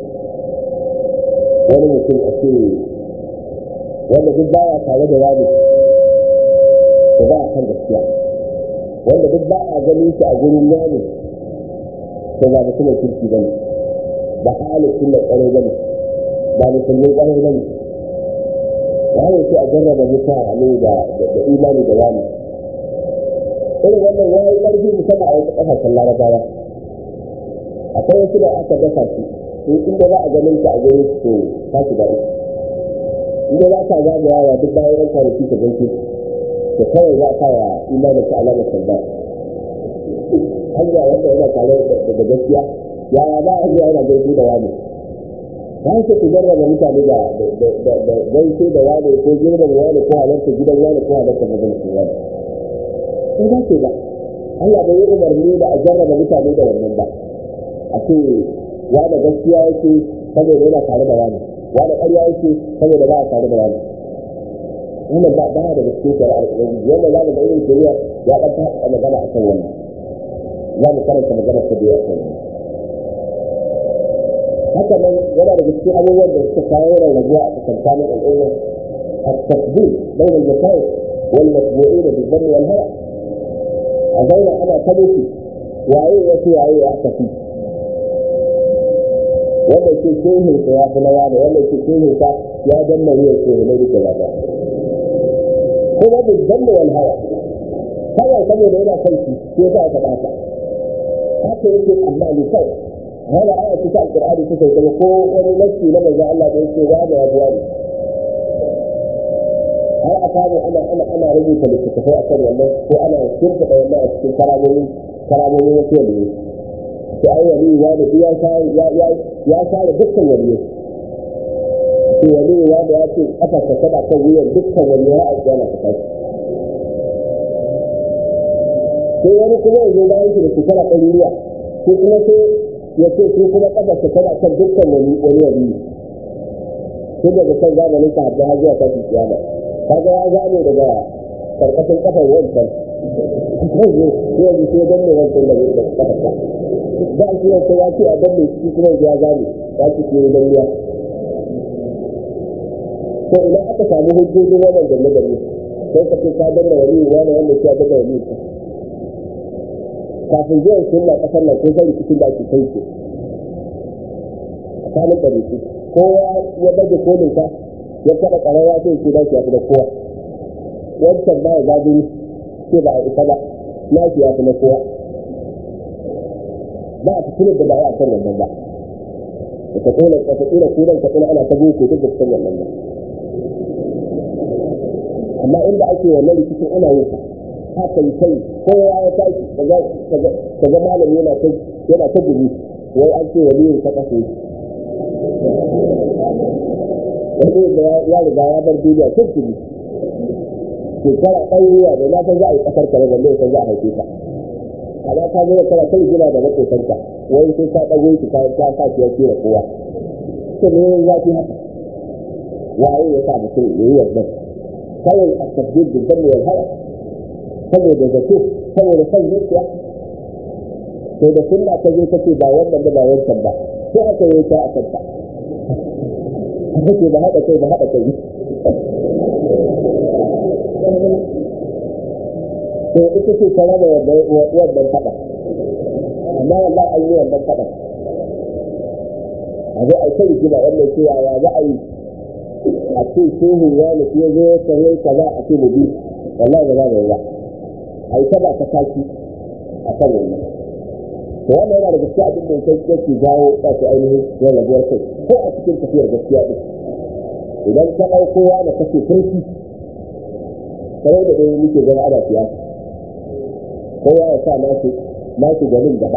wani mutum a ce wanda duk baya tare da wani da ba a kan gaskiya wanda duk ba a ganin shi a gurin wani to ba mutumin kirki bane ba halin sunna tsaro bane ba musulmin tsaro bane ya yi ce a jarraba mutane da da imani da wani irin wannan ya yi ƙarfi musamman a wasu ƙasashen larabawa akwai wasu da aka dasa su in inda za a ganin ta a gurin su ta su da uku inda za ka zagayawa duk bayan ran kwanaki ka gaishe da kawai za a sa wa imanin ka alamar sanda hanya wanda yana tare da gaskiya yaya ba a zuwa yana gaishe da wani ba su ku jarraba mutane da gaishe da wani ko girman wani ko halarta gidan wani ko halarta majalisar wani sai ba ce ba Allah bai yi umarni da a jarraba mutane da wannan ba a ce wani gaskiya yake saboda yana tare da wani wani ƙarya yake saboda ba a tare da wani wannan ba ba da gaskiya shari'ar ubangiji wannan za mu ga irin shari'a ya ɗan ta magana a kan wannan za mu karanta magana ta biyu a kan wannan haka nan yana da cikin abubuwan da suka kawo rarrabuwa a tsakankanin al'umma التفضيل بين المشايخ والمتبوعين بالذم والهوى أزينا أنا تبكي وعي يسي وعي أعتقي wanda ke shehin sa ya fi na wani wanda ke shehin sa ya danna wuyan shehin na duka gaba kuma da danna wal hawa kawai saboda yana kan shi sai ta aka bata haka yake amma ni kai hana aya ta alqur'ani ta kai ko wani nasi na manzo Allah da yake wa da yaduwa ne har a samu ana ana ana rubuta littattafai akan wannan ko ana shirka da wannan a cikin karamomin karamomin wasu wanda ne sai ai wani ya da ya share ya ya ya share dukkan wani to wani ya da ya ce kafa ta kada kan wuyan dukkan wani ya a yana ta kai sai wani kuma ya zo bayan shi da shekara ɗari ruwa ko kuma sai ya ce su kuma kafa ta kada kan dukkan wani wani wani tun daga kan zamanin ka hadda har zuwa tashi kiyama kaga ya gane daga karkashin kafar wancan yanzu yanzu sai dan ne wancan da da kafar ta da shi wancan ya ce a dan ne shi kuma ya gane ya ce ke dan ya to ina aka samu hujjojin wannan danne danne sai ka ce ka danna wani wani wanda ya danna wani kafin zuwan sunna kasar nan ko sai rikicin da ake kai ke tsakanin ɗariƙi kowa ya baje kolinsa ya kada ƙararra sai ce dashi ya fi da kowa wancan ba ya gajiri ce ba a isa ba na ya fi na kowa ba a cikin da ba a kan wannan ba da ta kona ta kona kudan ta kona ana ta boko duk da cikin wannan ba amma inda ake wannan rikicin ana yin sa haka yi kai kowa ya tashi kaga malami yana ta yana ta gudu wai an ce waliyin ta kafa wani da ya riga ya bar duniya tun tuni shekara ɗauriya da na san za a yi ƙasar ka daga mai san za a haife ka amma ka zo kana kai gina da makotanka wai sai ka ɗago shi ka ka sa shi ya kira kowa to me ya fi haka waye ya sa mutum ya yi wannan kawai a tabbid da zan yi haya saboda zato saboda son zuciya to da sunna ta zo kace ba wannan da ba wancan ba sai aka yi ta a kanta kake ba haɗa kai ba haɗa kai to ita ce ta raba wannan faɗa amma wallahi an yi wannan faɗa a zo a kai rigima wannan ce ya za a yi a ce shehu ya nufi ya zo ta yi kaza a ce mu bi wallahi ba za mu yi ba a yi ta ba ta tashi a kan wannan to wannan yana da gaskiya abin da yake yake jawo wato ainihin rarrabuwar kai ko a cikin tafiyar gaskiya din idan ka ɗauko da kake kirki kamar da dai muke gani ana siyasa kowa ya sa nasu nasu ganin gaba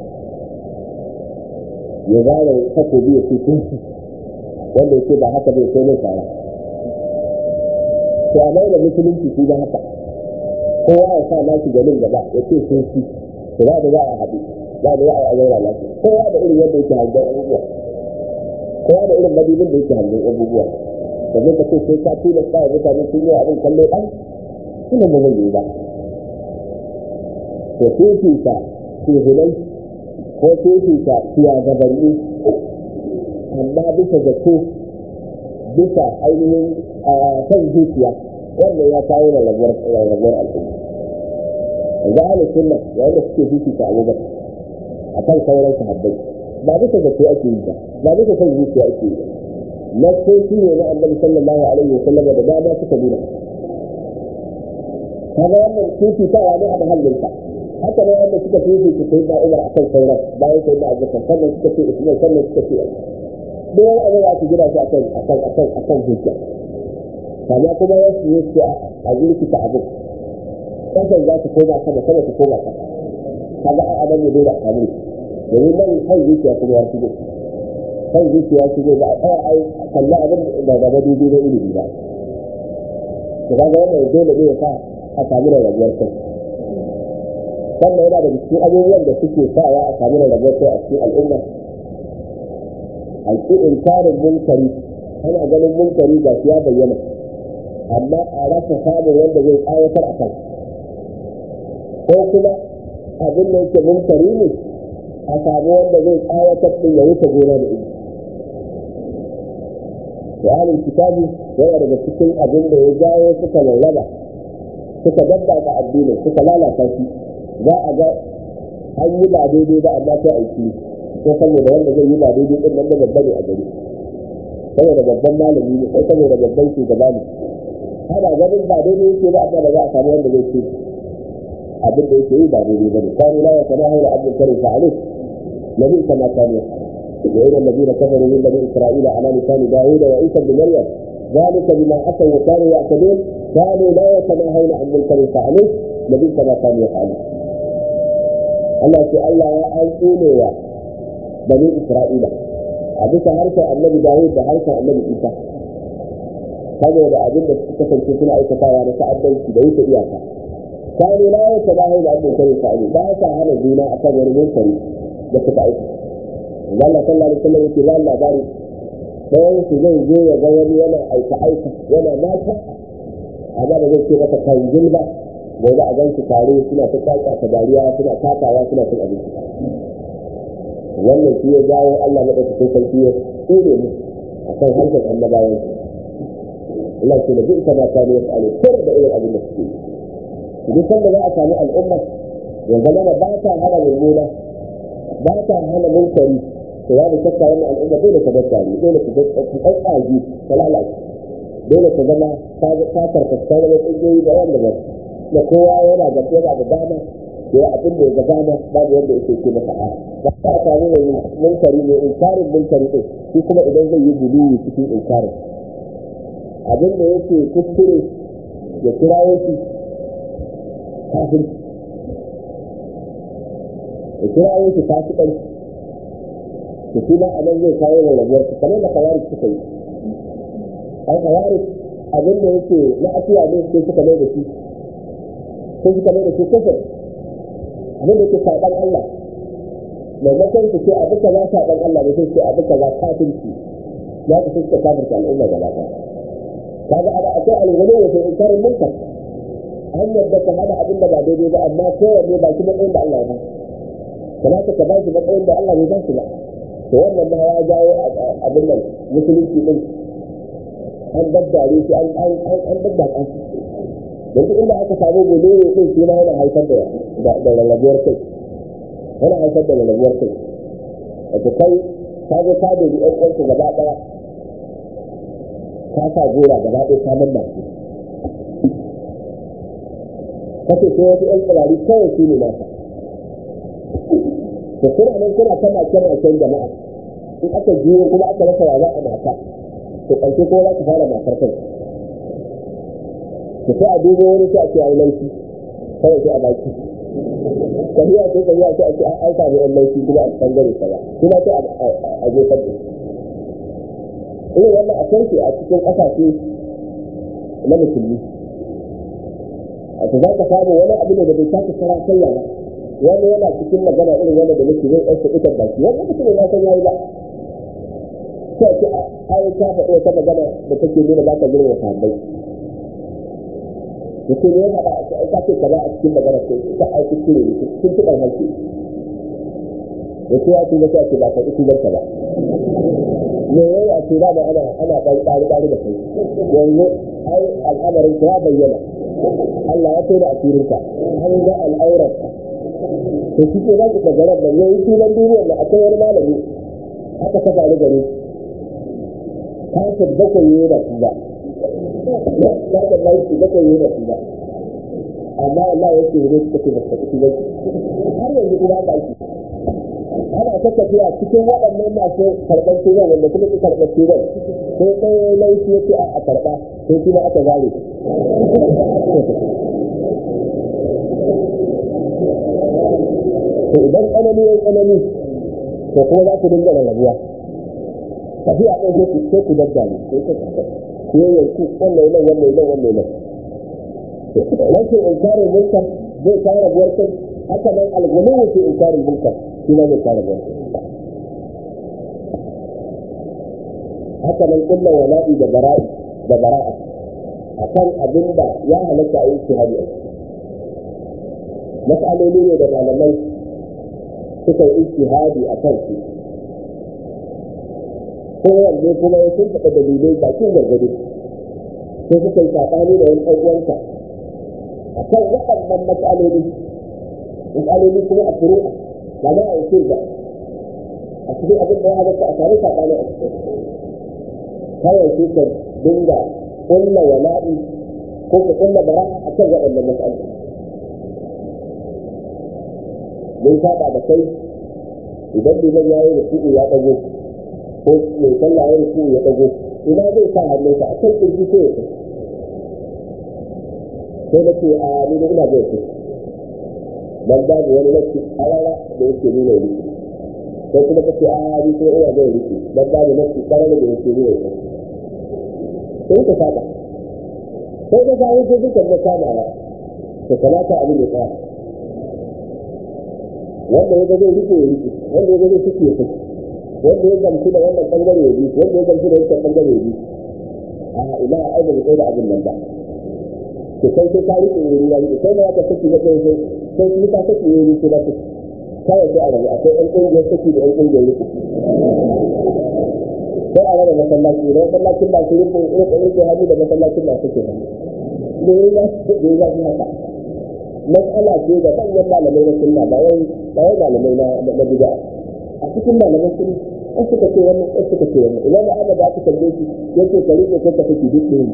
ya zara takobi ya ce kirki wanda ya ce ba haka bai sai mai tsara to a da musulunci shi da haka kowa ya sa nasu ganin gaba ya ce kirki to za da za a haɗu za da za a zaura lafiya kowa da irin yadda yake hangen abubuwa kowa da irin madubin da yake hangen abubuwa da zai ka ce sai ka tuna sa mutane sun yi abin kallo ɗan suna da zai yi ba to fifita shehunai ko fifita shugabanni amma bisa zato bisa ainihin kan zuciya wannan ya kawo rarrabuwar al'umma yanzu ahalin sunna yayin da suke fifita abubakar a kan sauran sahabbai ba bisa zato ake yi ba ba bisa kan zuciya ake yi na soki ne na annabi sallallahu alaihi wa sallam da dama suka nuna kaga wannan fifitawa ne a mahallinsa haka ne wanda suka fifita sai na umar akan sauran bayan sai na abubakar sannan suka ce usman sannan suka ce duk wani abu da aka gina shi akan akan akan akan hujja amma kuma wasu ne su a zurkita abin kasan za ta koma sama sama ta koma kasa kaga a adam ne dole a samu domin nan kan zuciya kuma ya shigo kan zuciya shigo ba a tsaya ai kalla abin da gaba daidai na ilimi ba to kaga wannan dole ne ya sa a samu rarrabuwar kai sannan yana da cikin abubuwan da suke sawa a samu rarrabuwar kai a cikin al'umma alƙi inkarin munkari ana ganin munkari ga ya bayyana amma a rasa samun wanda zai tsawatar a kan ko kuma abin da yake munkari ne a samu wanda zai tsawatar din ya wuce gona da ilimi Yanin kitabi yana daga cikin abin da ya jawo suka lallaba suka dabbaka addinin suka lalata shi za a ga an yi ba daidai ba amma sai aiki ko saboda wanda zai yi ba daidai din nan da babba ne a gari saboda babban malami ne ko saboda babban shugaba ne ana ganin ba daidai yake ba amma da za a samu wanda zai ce abin da yake yi ba daidai ba ne kwanu la ya sana haula abdul karim fa alif nabi kama kanu وإلى الذين كفروا من بني إسرائيل على لسان داوود وعيسى بن مريم ذلك بما عصوا وكانوا يعتدون كانوا لا يتناهون عن منكر فعلوه نبي كما كانوا يفعلون Allah ce Allah ya aiko wa bani Isra'ila a bisa harshen annabi Dawud da harshen annabi Isa saboda abin da suka kasance suna aikatawa na ta'addanci da wuce iyaka kanu la ya ta bahu da abin kare fa'ali ba sa hana juna akan wani munkari da suka aika Allah sallallahu alaihi wasallam yake ba labari ɗayan su zai zo ya ga wani yana aika aika yana mata amma da zai ce masa kanjil ba gobe a gansu tare suna ta kaka ta dariya suna takawa suna cin abinci wannan shi ya jawo Allah madaukakin sarki ya tsere mu akan hankali annabawan Allah ce da duk ma kanu ya fa'alu kar da irin abin da suke yi duk sanda za a samu al'umma ya zama ba ta hana mummuna ba ta hana munkari to ya da shakka wannan al'umma dole ta daddare dole ta tsatsagi ta lalace dole ta zama ta karkata da tsagiyoyi da wanda ba da kowa yana da yana da dama ya abin da ya ga dama babu wanda yake ce masa a ba ta samu mai munkari ne inkarin munkari din shi kuma idan zai yi gudu cikin inkarin abin da yake kuskure ya kirawo shi kafin ya kirawo shi fasikan su kuma a nan zai kawo da rabuwar su kamar da kawari suka yi an kawari abin da yake na afiya ne sai suka mai da shi sai suka mai da shi kafin abin da yake saɓan Allah maimakon su ce abu kaza saɓan Allah ne sai su ce abu kaza kafirci ya ku suka kafirta al'umma gaba ɗaya kaga ana akwai alwala wa sai inkarin munkar an yadda ka hada abin da ba daidai ba amma kowanne ba shi matsayin da Allah ya ba kamata ka ba shi matsayin da Allah bai ba shi ba to wannan ma ya jawo abin nan musulunci din an daddare shi an an an daddaka shi yanzu inda aka samu gobe din shi ma yana haifar da da rarrabuwar kai yana haifar da rarrabuwar kai wato kai ka zo ka da ɗan uwanka gaba ɗaya ka sa gora gaba ɗaya ka manna kace ko wasu ƴan tsirari kawai su ne nasa to kuna nan kuna ta make-maken jama'a in aka jiyo kuma aka rasa wa za a mata to ƙarshe ko za ku fara matar kai to sai a dubo wani sai a ce ai laifi kawai sai a baki tafiya sai tafiya sai a ce an samu ƴan laifi kuma a bangare kaza kuma sai a jefar da irin wannan a kai a cikin ƙasashe na musulmi a za ka samu wani abu ne da bai taka kara kayya ba wani yana cikin magana irin wanda da nake zai ɗauka ita baki wani mutum ne na san yayi ba sai ce ai ta faɗi wata magana da take nuna ba ka girma sahabbai yace ne ya faɗa ka ce kaza a cikin magana sai ka aiki cire ne cikin tuɓar hanci yace ya tuba sai ce ba ka ɗi tubarka ba me yayi a ce da ana ana ɗan ƙari ƙari da kai yanzu ai al'amarin ya bayyana Allah ya tona asirinka an ga al'aurarka to shi ke zaki da garar da yayi sunan duniyar da akwai wani malami aka ta faru gare ka ta bakwai yayi da su ba ya ta laifi bakwai yayi da su ba amma Allah ya ce ne suka ce ba su ba har yanzu kuma ba shi ana ta tafiya cikin waɗannan masu karɓar turan wanda kuma su karɓar turan sai ɗaya laifi ya ce a karɓa sai kuma aka zare to idan tsanani ya tsanani to kuma za ku dinga rarrabuwa tafiya ɗin sai ku sai ku daddale sai ku ku yanku wannan nan wannan nan wannan nan rashin inkarin munkar zai kawo rabuwar kai haka nan algulu fi inkarin munkar shi ma zai kawo rabuwar kai haka nan kullum wala'i da bara'i da bara'a akan abin da ya halatta a yi shahadi a mas'aloli ne da malamai suka yi ijtihadi a kan su kowanne kuma ya sun faɗa dalilai bakin gargado sai suka yi saɓani da wani ɗan'uwansa a kan waɗannan matsaloli matsaloli kuma a furu'a ba za a yi ba a cikin abin da ya halatta a tare saɓani a cikin kawai sai ka dinga ƙulla wala'i ko ka ƙulla bara'a a kan waɗannan matsaloli mun saba da kai idan liman ya yi ruku'u ya dago ko mai sallah ya ruku'u ya dago ina zai sa hannunsa a kan kirji sai ya sai na ce a ni da ina zai kai dan babu wani nasi arara da yake nuna riki sai kuma kace a ni kuma ina zai riki dan babu nasi karara da yake nuna riki sai ka saba sai ka samu ko dukan na kamawa to kamata abin ya tsaya wanda ya ga zai rike ya rike wanda ya ga zai suke ya suke wanda ya gamsu da wannan bangare ya bi wanda ya gamsu da wancan bangare ya bi a ina a aida da da abin nan ba to sai sai ka rike wuri ya rike sai da ka saki na kai sai sai shi ka saki wuri sai da ka kawai sai a rabu akwai ɗan ƙungiyar saki da ɗan ƙungiyar rike sai a raba masallaci da masallacin ba su rike rike rike hannu da masallacin ba suke hannu da ya za su da ya za haka matsala ce da manyan malamai na sunna ba wai ba wai malamai na na bid'a a cikin malaman sunna an suka ce wannan an suka ce wannan idan da Allah da aka tambaye shi yace ka rike ko ka fiki duk ne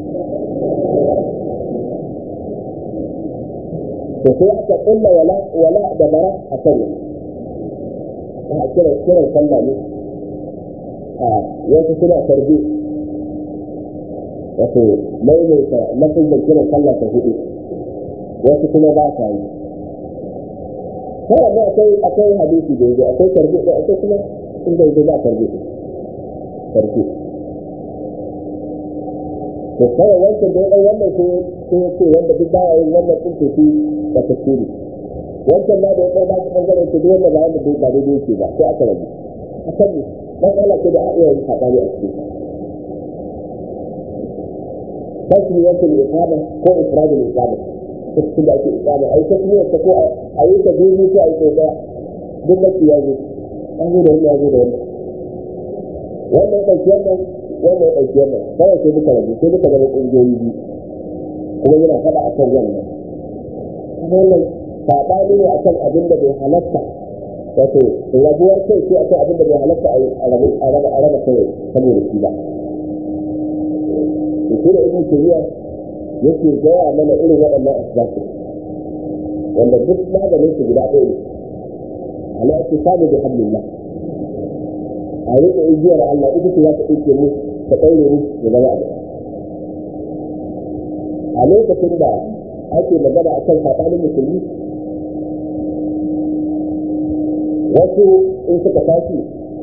to sai aka kulla wala wala da bara a kan a kira kiran sallah ne a yanzu suna tarbi wato maimaita lafin da kiran sallah ta hudu wasu kuma ba sa yi kawai ne akwai akwai hadisi da yanzu akwai tarbi da akwai kuma inda yanzu ba tarbi tarbi to kawai wancan da ya ɗau wannan sai sai ya ce wanda duk baya yin wannan ɗin tafi da tafsiri wancan ma da ya ɗau ba su ɓangare ce duk wanda ba wanda ba daidai yake ba sai aka rabu a kan ne dan Allah ce da a iya yin saɓani a cikin tasmiyar al-iqama ko ifrad al-iqama cikin da ake iqama ai tasmiyar ta ko a yi ta biyu ko a yi ta daya duk da ya zo an zo da wani ya zo da wani wannan ɗauki wannan wannan ɗauki wannan kawai sai duka rabu sai duka zama ƙungiyoyi biyu kuma yana faɗa a kan wannan wannan saɓani ne a kan abin da bai halatta wato rabuwar kai sai a kan abin da bai halatta a raba kai saboda shi ba shi da ibn tayyiba yake gaya mana irin waɗannan asbabu wanda duk maganin su guda ɗaya ala ittisalu bi hablillah a riƙe igiyar Allah ita ce za ta ɗauke mu ta ɗaure mu da zama abu a lokacin da ake magana a kan saɓanin musulmi wasu in suka tashi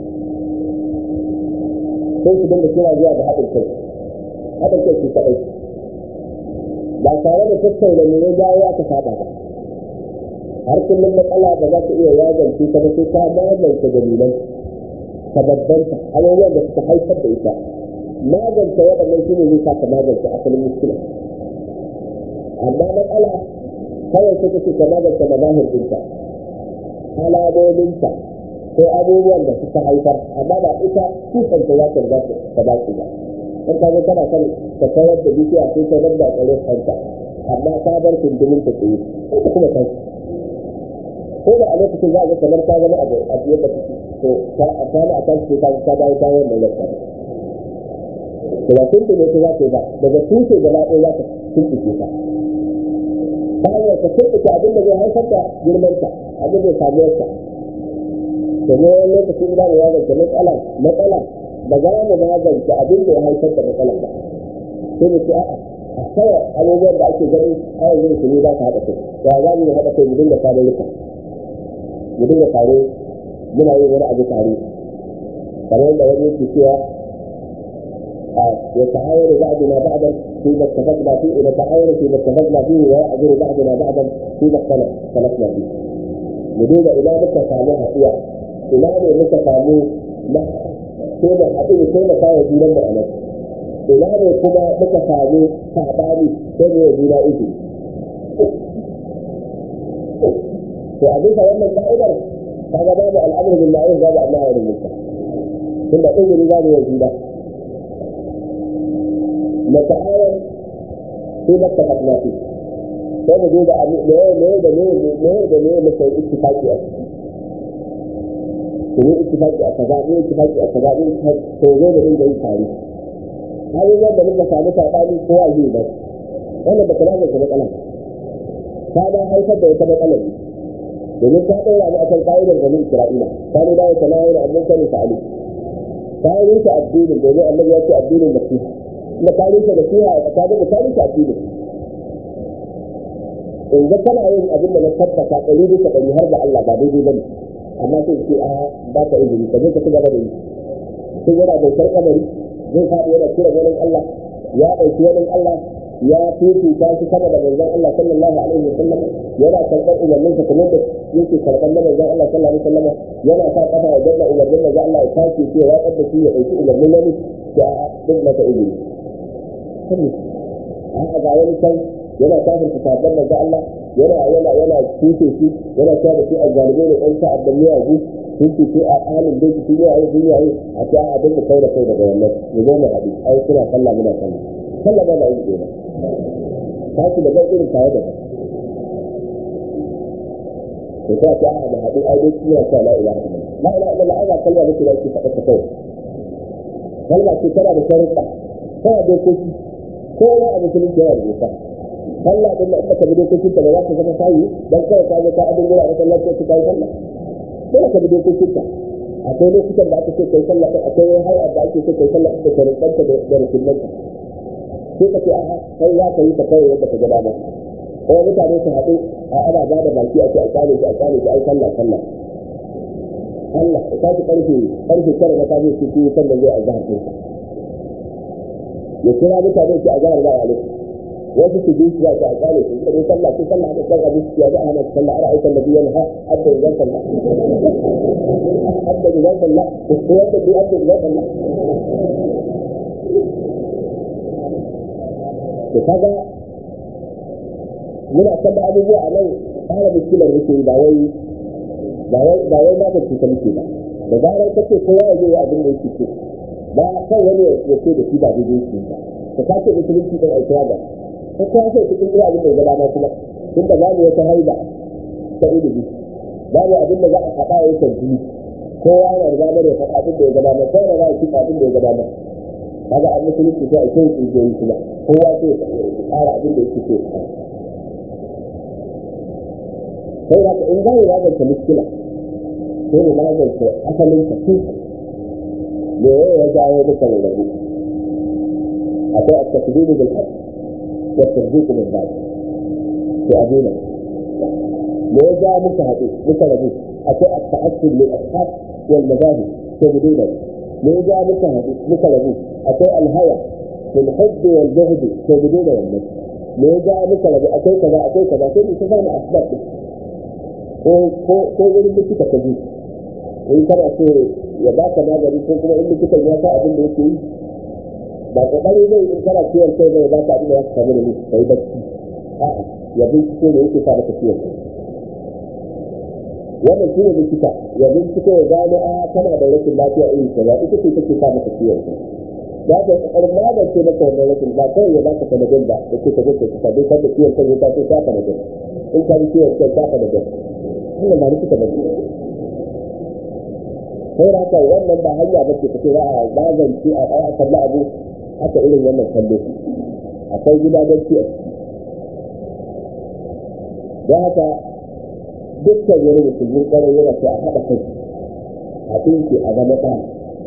sai su dinga kira zuwa da haɗin kai haɗin kai su kaɗai ba tare da tattauna me ya jawo aka saba ba har kullum matsala ba za ta iya yagance ta ba sai ta magance dalilan sababbanta abubuwan da suka haifar da ita magance waɗannan shi ne zai sa ka magance asalin muskila amma matsala kawai sai kake ka magance mazahir ɗinta alamominta ko abubuwan da suka haifar amma ba ita tusanta ya kan za ta dace ba in ka zo kana kan ka tayar da bishiya sai ka dabba tsare kanta amma ka bar kundumin ta tsaye sai ka kuma kai ko da a lokacin za a ga kamar ka zama abu a biyar da kake to ka a kana a kan sai ka ka dawo ta wannan lafiya to ba kun ne ko za ka ba daga tushe gaba ɗaya za ka tuntuke ka ta hanyar ka tuntuke abin da zai haifar da girmanta abin da samuwarsa domin wani lokacin da ya zance matsala matsala ba za mu magance abin da ya haifar da matsalar ba sai mu ce a'a a kawai abubuwan da ake gani a yanzu su ne za ka haɗa kai ya za mu haɗa kai mu dinga tare duka mu dinga tare muna yin wani abu tare kamar yadda wani yake cewa يتعاون بعضنا بعضا فيما اتفقنا فيه ونتعاون فيما اتفقنا فيه ويعذر بعضنا بعضا فيما اختلف اختلفنا فيه. بدون إلى متى ساموها فيها إلى متى ساموه sai da haɗu da taimaka wa junan mu a nan ina ne kuma muka samu saɓani sai ne juna uku to a bisa wannan ka'idar kaga babu al'amru bil ma'ruf babu annahi anil munkar tunda izini babu wa juna nata'awan sai da tafaqna fi sai mu duba ne ne da ne ne da ne muka yi ittifaqi a ciki ne ittifaqi a kaza ne ittifaqi a kaza ne to zo da dinga yin tare abubuwan da muka samu sabani ko a yi ba wannan ba kana da matsala ta da haifar da wata matsala ne domin ta ɗora mu akan ƙa'idar ganin Isra'ila ta ne da wata layar abin sani ta ali ta yi ta addinin domin annabi ya ce addinin nasiha kuma ta yi ta nasiha a tsakanin da ta yi ta addinin in ga kana yin abin da na tabbata ɗari bisa ɗari har da Allah ba daidai ba ne amma sai ce a ba ka izini ka je ka ci gaba da yi sai yana bautar kamari zai faɗi yana kira wani Allah ya ɗauki wani Allah ya fifita shi sama da manzon Allah sallallahu alaihi wasallam yana karɓar umarninsa kamar da yake karɓar na manzon Allah sallallahu alaihi wasallam yana sa kafa ya danna umarnin manzon Allah ya tashi shi ya watsar da shi ya ɗauki umarnin wani ya duk masa izini haka ga wani can yana kafin sabon manzon Allah yana yana yana tuce shi yana cewa da shi azzalibai da ɗan sa'ad da miyagu sun ce a halin da su yi a yi duniya yi a ce a dinga kai da kai daga wannan mu zo mu haɗu ai suna sallah muna sallah sallah ba na yin ɗaya ta ci da zai irin tare da ba to ta ce a da haɗu ai dai suna cewa la ilaha illallah la ilaha illallah ai ba kalma nake da shi faɗa ta kawai kalma ce tana da sharuɗa tana da dokoki kowa a musulunci yana da doka sallah din da aka bi dokokin ta ba za ta zama sayi dan kawai ka je ka adin gura a masallaci ka kai sallah dole ka bi dokokin ta akwai lokutan da aka ce kai sallah din akwai hayar da ake ce kai sallah da sharuɗanta da rukunanta sai ka ce a kai za ka yi ta kawai yadda ka ga dama ko mutane su haɗu a ana ba da baki a ce a kale shi a kale shi ai sallah sallah Allah ka tashi karfe karfe tara na kaje su yi sallah zai azhar din ya kira mutane su azhar ba ya wasu su ji ya ta kale su da sallah su sallah da kan abu ya da ana sallah ara aikan nabi yana hadda idan sallah hadda idan sallah ko wanda bi hadda idan sallah to kaga muna kalla abubuwa a nan fara muskilar muke ba wai ba wai ba wai ba ta cuta muke ba da zarar kace kowa ya je abin da yake so ba kan wani ya ce da shi ba daidai shi ba ka kace musulunci dan aikawa ba ko kuma sai cikin iya abin da ya gaba kuma tun da babu wata haida ta ilimi babu abin da za a faɗa ya tarbi kowa yana da damar ya faɗa abin da ya gaba ma kowa yana da kifa abin da ya gaba ma kaga an musulunci sai a kai kungiyoyi kuma kowa sai ya tsara abin da yake so sai da in za mu magance muskila sai mu magance asalin ta tun me ya jawo duka rarrabu akwai at-tasdiq bil haqq والتصديق بالذات في أبينا لو جاء مكهدي مكهدي أتى التعصب للأصحاب والمذاهب تبدينا لو جاء مكهدي مكهدي أتى الهوى للحب والجهد تبدينا والنفس لو جاء مكهدي أتى كذا أتى كذا كل تفهم أسباب ko wani likita ka ji in kana so ya baka magani ko kuma in likitan ya sa abin da yake yi ba kokari zai in kana ciwon kai zai ba ka abin da ya samu da ni kai bacci a'a ya bincike ne yake sa maka ciwon kai wannan shine likita ya bincike ya gano a kana da rashin lafiya irin kaza ita ce take sa maka ciwon kai za ka kokarin magance maka wannan rashin ba kawai ya baka sanadin ba da ke ka je ka kusa dai kada ciwon kai ya taso ka sanadin in ka ji ciwon kai ka sanadin wannan ba likita ba sai da haka wannan ba hanya ba ce kace za a magance a a kalli abu haka irin wannan kallo akwai gidajenci a ciki don haka dukkan wani musulmin kwarai yana ce a haɗa kai a ɗinki a zama ɗaya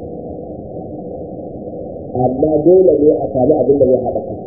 amma dole ne a sami abin da zai haɗa kai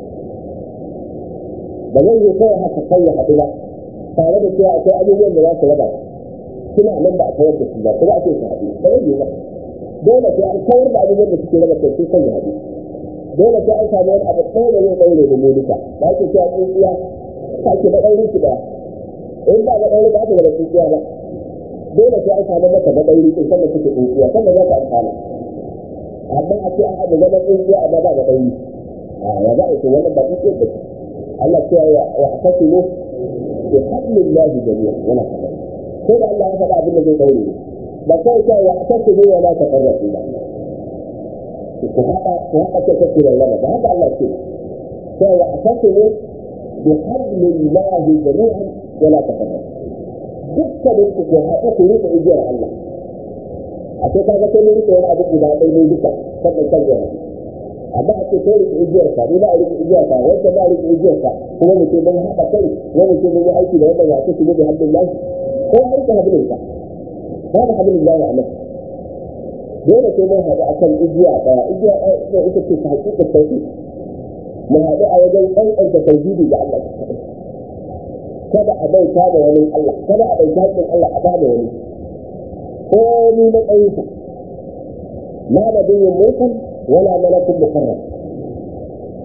ba zai yi kawai haka kai ya haɗu ba tare da cewa akwai abubuwan da za su raba suna nan ba a kawar da su ba kuma ake su haɗu ba zai yi ba dole sai an kawar da abubuwan da suke raba kai sai kan ya haɗu dole sai an samu wani abu ɗaya da zai ɗaure da mu duka ba ake cewa tsintsiya ta ke da ɗaure su ɗaya in ba ga ɗaure ba ta gaba tsintsiya ba dole sai an samu mata da ɗaure in sanda suke tsintsiya sanda za ta amfana amma a ce a da zama tsintsiya amma ba da ɗaure a ya za a ce wannan ba tsintsiya ba ce Allah ce ya akasimu bi hablillahi jami'a yana faɗa ko da Allah ya faɗa abin da zai ɗaure ba kawai cewa ya akasimu ya la tafarrasu ba ku haɗa ku haɗa ce kake da lama ba haka Allah ce sai ya akasimu bi hablillahi jami'an wa la tafarrasu dukkanin ku ku haɗa ku rika igiyar Allah a ce kaga sai ne rika wani abu guda ɗaya ne duka sannan kan ya haɗu amma a ce kai rike igiyar ka ni ba a rike igiyar ka wanda ba a rike igiyar ka kuma mu ce mun haɗa kai wani ce mun yi aiki da wanda ya ce shigo da hannun lahi ko a rike hannun ka ba da hannun lahi a nan dole sai mun haɗu akan igiya ɗaya igiya ɗaya ita ce ta haƙiƙa sauƙi mu haɗu a wajen ɗanɗanta tauhidi ga Allah kada a bauta da wani Allah kada a bauta haƙƙin Allah a ba da wani ko ni na ɗayinsa la da biyin mutan ولا ملك مقرب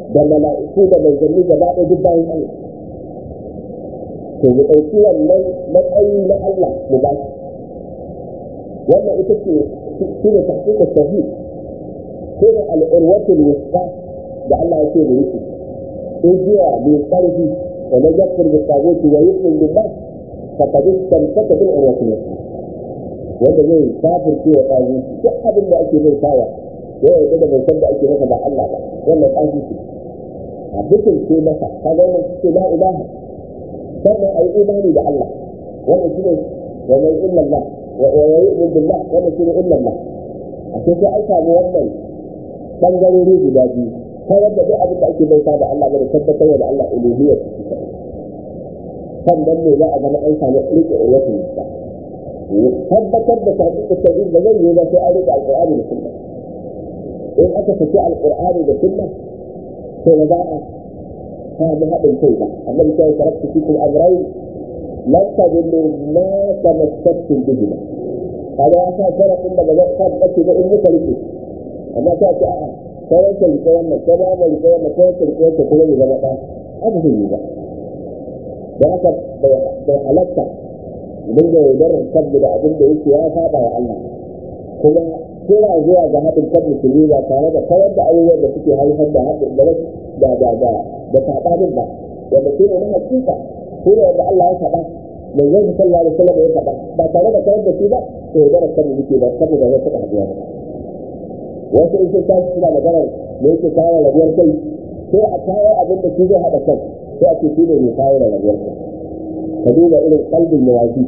da mala'iku da manzanni gaba ɗaya duk bayan Allah to mu ɗauki wannan matsayi na Allah mu ba shi wannan ita ce shi ne tahqiqa tauhid ko da al-urwatul wusta da Allah ya ce mu yi igiya mai ƙarfi wa man yakfur bi taguti wa yu'min billah faqad istamsaka bil urwatil wusta wanda zai kafirce wa tagu duk abin da ake bai tawa ya yarda da bai san da ake masa ba Allah ba wannan tagu ce a bikin ce masa kaga wannan ce la ilaha sannan ayi imani da Allah wannan shine wa man illa Allah wa yu'min billah wannan shine illa Allah a sai sai an samu wannan bangarori guda biyu ta yadda duk abin da ake bauta da Allah bane tabbatar da Allah uluhiyya sannan ne za a zama an samu rike urwatin nisa tabbatar da tahqiq tauhid da zai yi ba sai an rike alqur'ani da sunna in aka saki alqur'ani da sunna to ba za a samu haɗin kai ba annabi sai taraktu fikum amrayn lan tadillu ma tamassaktum bihi kaga ya sa sharafin da ba za ka bace ba in muka rike amma ta ce a'a sai wata rike wannan sai ba mu rike wannan sai wata rike wannan kuma ya zama ɗa haka zai yi ba da haka bai halatta idan da yaudarar kanmu da abin da yake ya saba wa Allah kuma kira zuwa ga haɗin kan musulmi ba tare da kawar da abubuwan da suke haifar da haɗin da da da da da saɓanin ba wanda shi ne na hakika shi ne wanda Allah ya faɗa manzon sallallahu alaihi wasallam ya faɗa ba tare da kawar da shi ba to yaudarar kanmu muke ba saboda ya taɓa haɗuwa ba wasu in sun tashi suna maganar me yake kawo rabuwar kai sai a kawo abin da shi zai haɗa kai sai a ce shi ne mai kawo rabuwar kai ka duba irin kalbin yawaji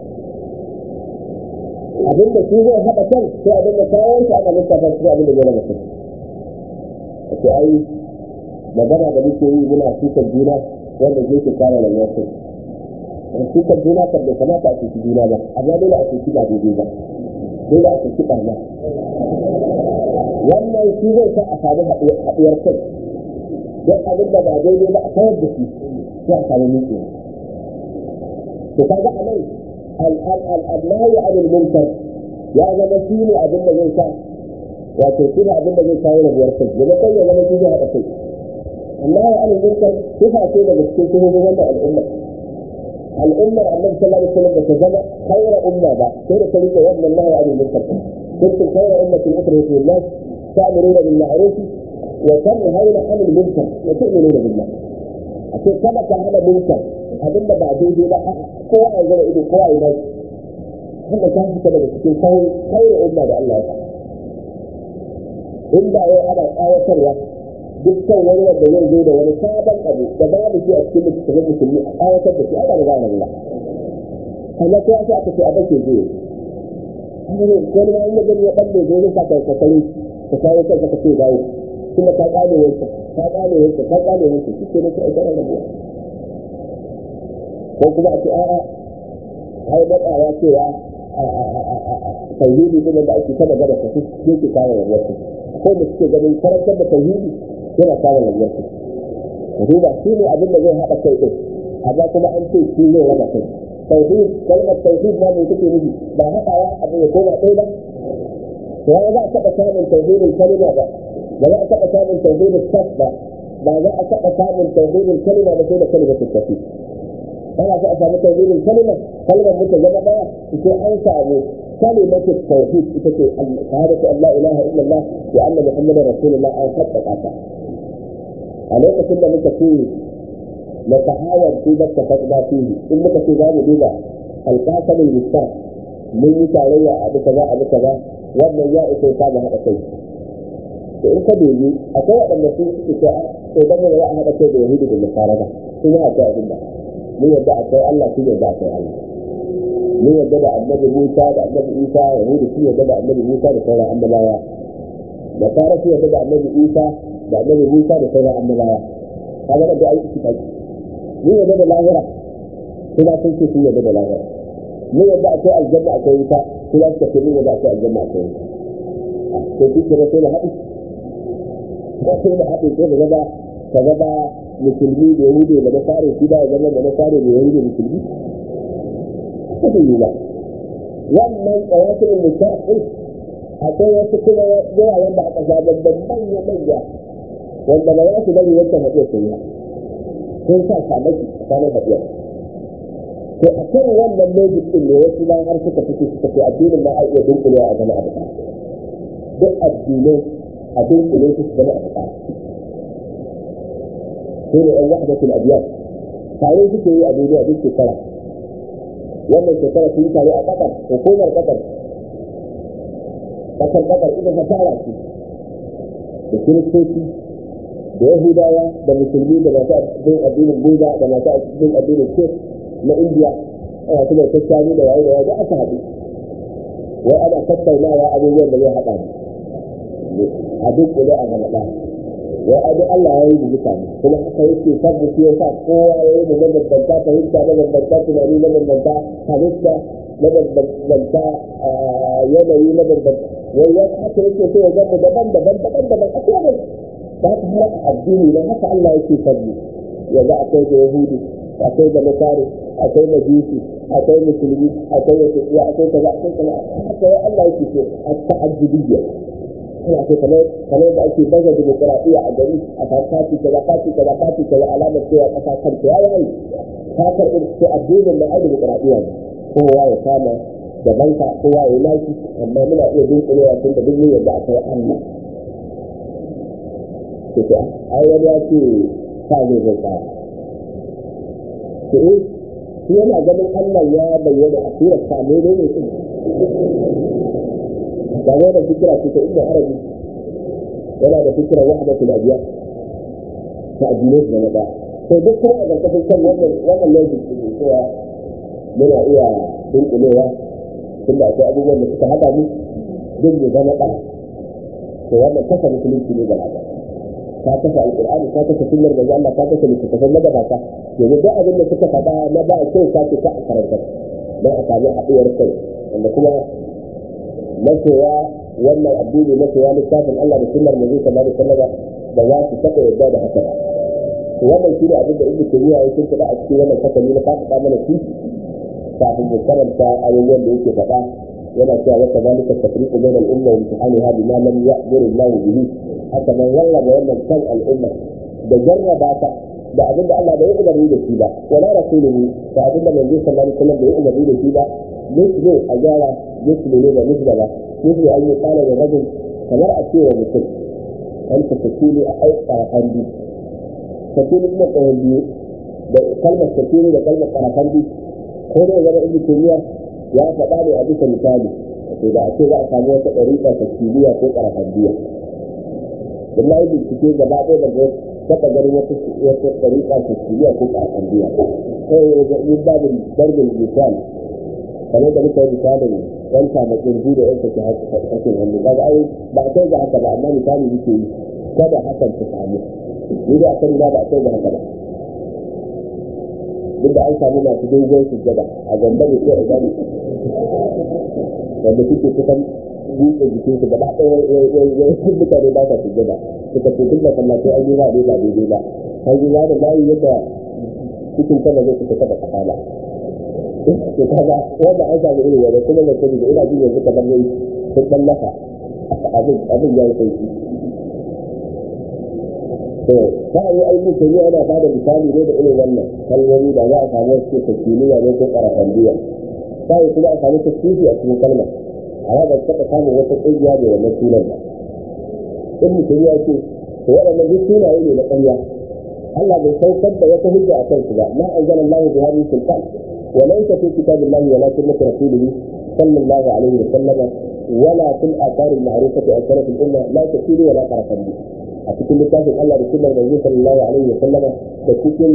abin da shi zai haɗa kan sai abin da kawo shi ana lissafa shi abin da zai raba kai a ce ai magana da muke yi muna sukar juna wanda zai ke kawo rabuwar kai sukar juna kan bai kamata a cuci juna ba amma dole a cuci ba daidai ba dole a cuci ɓarna wannan shi zai sa a samu haɗuwar kai don abin da ba daidai ba a kawar da shi sai a samu miki to kaga a nan al'adnahi anil munkar ya zama shi ne abin da zai sa wato shi ne abin da zai kawo rabuwar kai da kai ya zama shi zai haɗa kai amma ya anil munkar sifa ce daga cikin shuhudin wannan al'umma al'ummar annabi sallallahu alaihi wasallam da ta zama khayra umma ba sai da ta rike wannan nahi anil munkar kuntum khayra ummatin ukhrijat lin-nas تأمرون بالمعروف وتنهون عن المنكر وتؤمنون بالله أقول كما كان منكر أبدا بعدين دي لا قوة إذا إذا قوة إذا هذا كان في كده بس خير خير أمة الله إلا هو أنا آية سرية dukkan wani wanda zai zo da wani sabon abu da babu shi a cikin littattafan musulmi a kawatar da shi ana da gane Allah amma ko aka aka ce a bace zai wani ma in ya gani ya balle zai zai sa ka kakare ka kawo kanka ka ce dawo kuma ka kame wanka ka kame wanka ka kame wanka shi ke nake aikata rabuwa ko kuma a ce a'a ai matsawa cewa tauhidi ne da ake ta magana ka shi ke kawo rabuwar ka ko da suke ganin karantar da tauhidi yana kawo rabuwar ka ka duba shi ne abin da zai haɗa kai ɗin amma kuma an ce shi zai raba kai tauhid kalmar tauhid ma mai take nufi ba haɗawa abin ya koma ɗaya ba ya za a taɓa samun tauhidin kalima ba ba za a taɓa samun tauhidin saf ba ba za a taɓa samun tauhidin kalima ba sai da kalimar tafi ana so a samu tauhidin kalima kalimar mutu zama ɗaya sai an samu كلمة التوحيد شهادة أن لا إله إلا الله وأن محمدا رسول الله أو حتى قاطع عليك كل من تكون نتحاول في ذلك اتفقنا فيه إنك في ذلك بلا القاسم المستاذ من يتعلي أبو كذا أبو كذا wannan ya isa ya kama haɗa kai to in ka dubi akwai waɗanda su suke ce a to dan ne za a haɗa kai da yahudu da nasara ba sun yi akwai abin da mun yadda akwai Allah sun yadda akwai Allah mun yadda da annabi Musa da annabi Isa yahudu sun yadda da annabi Musa da sauran annabawa nasara sun yadda da annabi Isa da annabi Musa da sauran annabawa kaga da ai iki kai mun yadda da lahira kuma sun ce sun yadda da lahira mun yadda akwai aljanna akwai wuta kuma suka ce mun yadda akwai aljanna akwai wuta to shi ke sai da haɗi ko sai da haɗi sai da gaba ka gaba musulmi da yahudi da nasare shi ba ya zama da nasare da yahudi musulmi ko da yi ba wannan tsawatin mustaqil akwai wasu kuma yawa wanda aka zaɓar da manya manya wanda ba za su bari wancan haɗiyar su yi ba sun sa shamaki tsakanin haɗiyar to a kan wannan logic ɗin ne wasu bayan har suka fito suka ce addinin ma a iya dunkulewa a zama abu ɗaya duk addinai a dunkule su zama abu ɗaya su ne ɗan wahdatul adiyar tare suke yi a duniya duk shekara wannan shekara sun tare a ƙasar hukumar ƙasar ƙasar ƙasar ita ta tara su da kiristoci da yahudawa da musulmi da masu bin addinin buda da masu bin addinin kir na indiya ana kuma tattali da yayi da yayi da aka haɗu wai ana tattaunawa abubuwan da zai haɗa ne a duk kuɗe a gaba ɗaya wai abu Allah ya yi buguta ne kuma haka yake sabbu shi yasa kowa ya yi da mabambanta fahimta mabambanta tunani mabambanta halitta mabambanta yanayi mabambanta wai ya haka yake so ya zama daban daban daban daban a kowane ba ta har addini ne haka Allah yake sabbu ya ga akwai da yahudi akwai da nasari akwai majusi akwai musulmi akwai da tafiya akwai kaza akwai kaza haka ya Allah yake so a ta'addudiyya ina so kamar kamar da ake baza dimokuraɗiyya a gari a fati kaza fati kaza fati kaza alamar cewa ƙasa kanta ya yi ta karɓi ce addinin da ai dimokuraɗiyya ne kowa ya kama da banka kowa ya laki amma muna iya dunkulewa tun da duk yadda akwai Allah to ce ai wani ya ce sa ne zai tsaya to eh shi yana ganin Allah ya bayyana a surar sa ne ne ne ga wannan fikira ce ta ibnu arabi yana da fikira wahdatul adiyan ta addinai da na daya to duk kuma a ƙarƙashin kan wannan wannan logic ne cewa muna iya dunkulewa tun da akwai abubuwan da suka haɗa mu duk mu zama ɗaya to wannan kasa musulunci ne gaba ɗaya ka kasa alƙur'ani ka kasa sunnar da Allah ka kasa littattafan magabata yanzu duk abin da suka faɗa na ba kyau ka ce ka a karanta don a sami haɗuwar kai wanda kuma masoya wannan addini masoya littafin Allah da sunnar manzo sallallahu alaihi wasallam ba za su taɓa yarda da haka wannan shi ne abin da ibnu tabiya ya tunta a cikin wannan fasali na faɗa mana shi kafin mu karanta abubuwan da yake faɗa yana cewa wata zalika tafriqu bayna al-umma wa imtihaniha bima lam ya'mur Allah bihi haka nan rarraba wannan kan al'umma da jarraba ta da abin da Allah bai umarni da shi ba wala rasuluhu da abin da manzo sallallahu alaihi wasallam bai umarni da shi ba mislu a gyara mislu ne da mislu ba mislu an yi kala da rajul kamar a cewa mutum an ta fakili a aikara handi fakili kuma tsohon biyu da kalmar fakili da kalmar karafan biyu ko da zama ibnu tayyiya ya faɗa ne a bisa misali to da a ce za a samu wata ɗariƙa fakiliya ko karafan biya dan na yi bincike gaba ɗaya da taɓa ganin wata wata ɗariƙa fakiliya ko karafan biya sai ya yi babin darbin misali kamar da muka yi misalin yan kamakin da yan sake hakin hannu kaga ai ba a kai ga haka ba amma misali yake yi kada hakan ta samu ni da akan ba a kai ga haka ba duk da an samu masu dogon sujjada a gamba da iya idan wanda suke kusan buɗe jikin su gaba ɗaya ya yi mutane ba sa sujjada suka ce duk da sallatai an yi ba ne ba daidai ba an yi da layi yadda cikin sama zai suka taɓa kafala to kaga wanda an samu irin wanda kuma da sani da ina jin yanzu kamar yayi sun ballaka abin abin ya yi sauki to ta yi aiki ta yi ana ba da misali ne da irin wannan kalmomi da za a samu wasu takiliya ne ko karafan biya ta yi kuma a samu tasiri a cikin kalma a ya ba taɓa samun wata ƙungiya da wannan sunan ba in mutum ya ce to waɗannan duk sunaye ne na ƙarya Allah bai saukar da wata hujja a kansu ba ma anzala Allahu bi hadhihi sultan وليس في كتاب الله ولا سنة رسوله صلى الله عليه وسلم ولا في الآثار المعروفة عن سلف الأمة لا تكيل ولا طرفا به أتكلم لكاتب الله بسنة النبي صلى الله عليه وسلم تكتل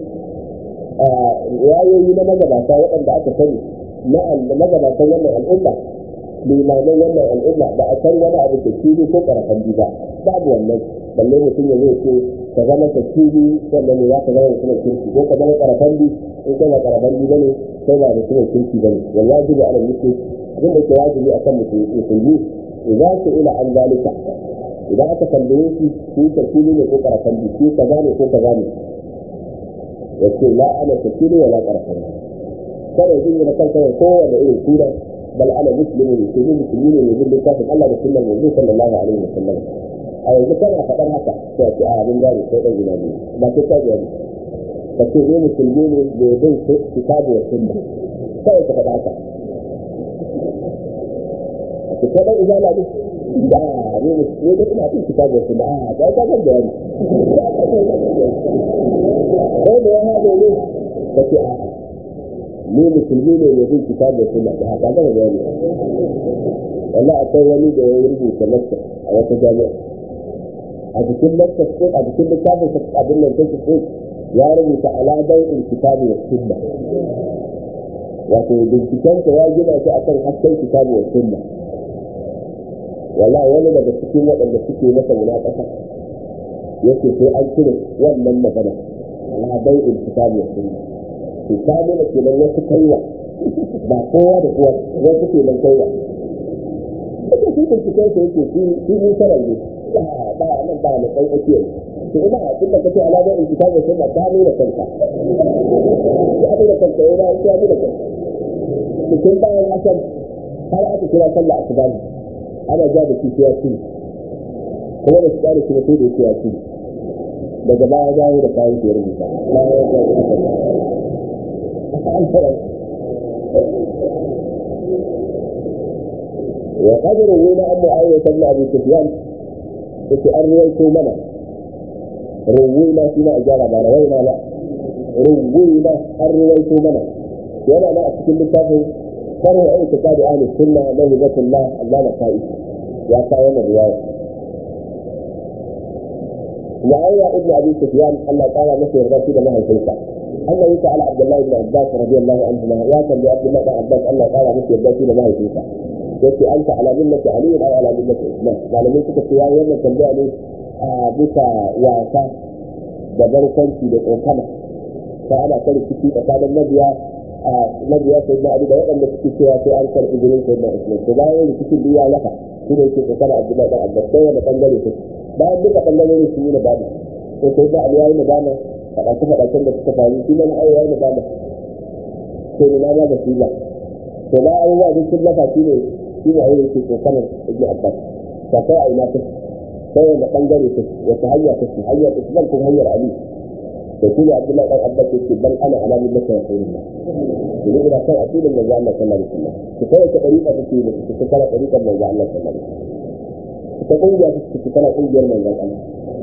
رواية na magabata waɗanda aka sani na magabatan wannan al'umma limanan wannan al'umma ba a san wani abu da kiri ko ƙarfan ba babu wannan balle mutum ya zai ce ka zama ta kiri sannan ne za ka zama mutumin kirki ko ka zama ƙarfan bi in kai ba ƙarfan bi bane kai ba mutumin kirki bane wallahi jibi ala mutum abin da ke wajibi akan musulmi idan su ila an zalika idan aka tambaye shi shi ta kiri ne ko ƙarfan bi shi ka gane ko ka gane ya ce la ana ta kiri wala ƙarfan bi kada ya jingina kanka da kowane irin suna bal ana muslimin musulmi musulmi ne mai bin littafin Allah da sunnar manzo sallallahu alaihi wa sallam a yanzu kana faɗar haka sai a ce a abin gane sai ɗan gina biyu ba sai ka gani ka ce ne musulmi ne mai bin kitabu wa sunna kawai ka faɗa haka a ce kai ɗan izala ne da ne ne da ina bin kitabu wa sunna a ga ka ga bayani ko da ya haɗe ne ka ce a ni musulmi ne mai bin kitabu wa sunna da haka ga bayani wallahi akwai wani da ya rubuta lakta a wata jami'a a cikin lakta ko a cikin littafin sa abin nan take ko ya rubuta aladan in kitabu wa sunna wato binciken ya gina shi akan hasken kitabu wa sunna wallahi wani daga cikin waɗanda suke masa munakasa yake sai an cire wannan magana aladan in kitabu wa sunna kitabu da kenan wasu kaiwa ba kowa da kowa wasu kenan kaiwa ake shi binciken sa yake shi shi mun sanar ne ba nan ba na kai ake to ina tun da kace alama in kita ga sunna ta nuna kanka ya nuna kanka yana ya nuna kanka cikin bayan asan har aka kira sallah asuba ana ja da shi ya ci kuma da tsari kuma sai da yake ya ci daga baya dawo da kayan da ya rubuta وقد روينا عن معاوية بن أبي سفيان في أن رويتوا منا روينا فيما أجاب ما روينا لا روينا أن رويتوا منا وأنا لا أتكلم بالتافه فرع اعتقاد أهل السنة موهبة الله الله نقائد يا كائن الرواية معاوية ابن أبي سفيان الله تعالى نفسه الرسول ما هي أنه سأل عبد الله بن عباس رضي الله عنهما يا كان عبد الله بن عباس الله تعالى نفسه الرسول ما هي yake anta ala millati ali aw ala millati usman malamai suka ce yayi wannan tambaya ne a bisa wasa da barkanci da tsokana ta ana kare ciki tsakanin mabiya a mabiya sai da ali da waɗanda suke cewa sai an karɓi gurin sai da usman to bayan cikin biya laka shi ne yake tsokana abdullahi dan abbas sai wani bangare su bayan duka bangarorin su yi na bada to sai da ali yayi na bada faɗace faɗacen da suka faru shi ne na ayi yayi na bada sai da na ba da shi ba to ba abubuwa duk sun lafa shi ne shi ne ayyuka ke tsokanar ibn abbas ta kai a ina ta sai wanda bangare ta wata hanya ta ce hanyar islam ko hanyar ali da shi ne abdullahi dan abbas yake bal ana ala millati rasulillah idan ina kan addinin manzo Allah sallallahu alaihi wasallam ku kai ta dariƙa ta ce ku ta kala dariƙar manzo Allah sallallahu alaihi wasallam ta kungiya ta ce kala kungiyar manzo Allah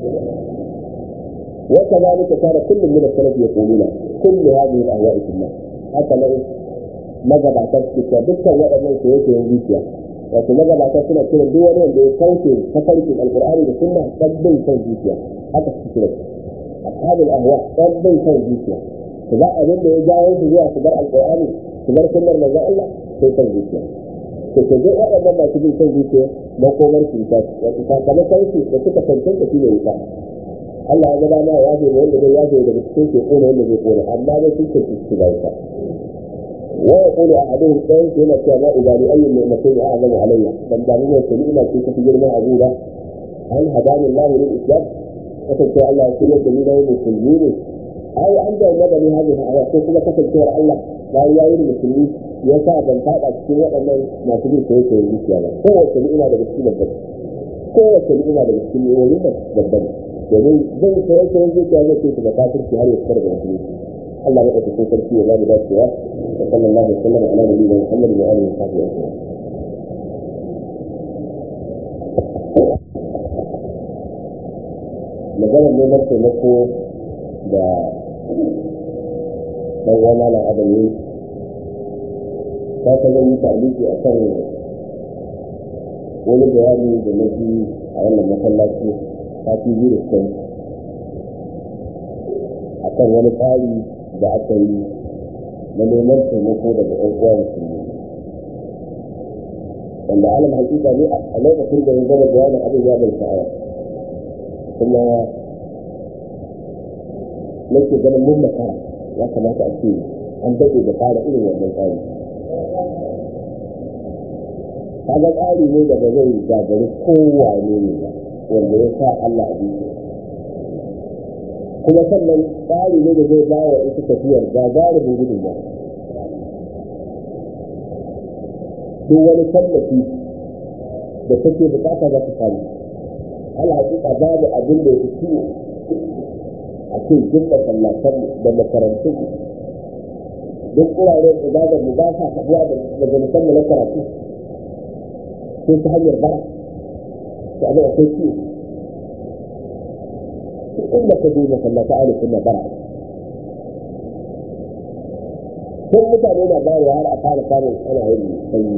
وكذلك كان كل من السلف يقولون كل هذه الاهواء في الناس حتى لو magabata suke cewa dukkan waɗannan su yake yin zuciya wato magabata suna kiran duk wani wanda ya kauce tafarkin alkur'ani da sunna sabbin kan zuciya haka su kira ashabul ahwa sabbin kan zuciya su ba abin da ya jawo su zuwa su bar alkur'ani su bar sunnar manzo Allah sai kan zuciya to ke duk waɗannan masu bin kan zuciya makomar su ta wato sakamakon su da suka tantance shi ne wuta Allah ya gaba ma ya ce wanda zai yaje daga cikin ke kone wanda zai kone amma dai sun ce su ga wuta ويقول احدهم كيف هنا كما اذا لاي النعمتين اعظم علي بل دعني سليمه في كثير ما اقول هل هداني الله للاسلام فتلك الله يقول الذين هم مسلمين او عند مدني هذه الايات كما كتب سور الله لا يعين المسلمين يسعى بن فاقع cikin waɗannan masu bin sai sai zuciya ba kowace ni'ima daga cikin babban kowace ni'ima daga cikin ni'imomin babban domin zai sai sai zuciya zai ce ga kafirci har ya fitar da musulunci الله بقى تكون تركيا لا بلا سواء وصلى الله وسلم على نبينا محمد وآله وصحبه أجمعين magana ne na taimako da ɗan wana na adam ne ta ta zan yi taliki a kan wani bayani da na ji a wannan masallaci ta fi biyu da suka a kan wani tsari da aka yi na neman taimako daga ɗan uwa musulmi wanda alam hakika ne a lokacin da ya gama bayanin abin ya bai sha'awa kuma nake ganin mun makara ya kamata a ce an daɗe da fara irin wannan tsari kaga tsari ne da ba zai gagari kowane ne ba wanda ya sa Allah a bisa kuma sannan tsari ne da zai bawa ita tafiyar gagarumin gudunmawa duk wani tallafi da take bukata za ta samu ala hakika babu abin da ya ciwo a ce duk masallatan da makarantun duk wuraren ibadar mu ba sa haɗuwa da majalisan mu na karatu sai ta hanyar bara da abin akwai ciwo inda ka je masallata ala sunna bara sun mutane na bayarwa har a fara samun ana yin sanyi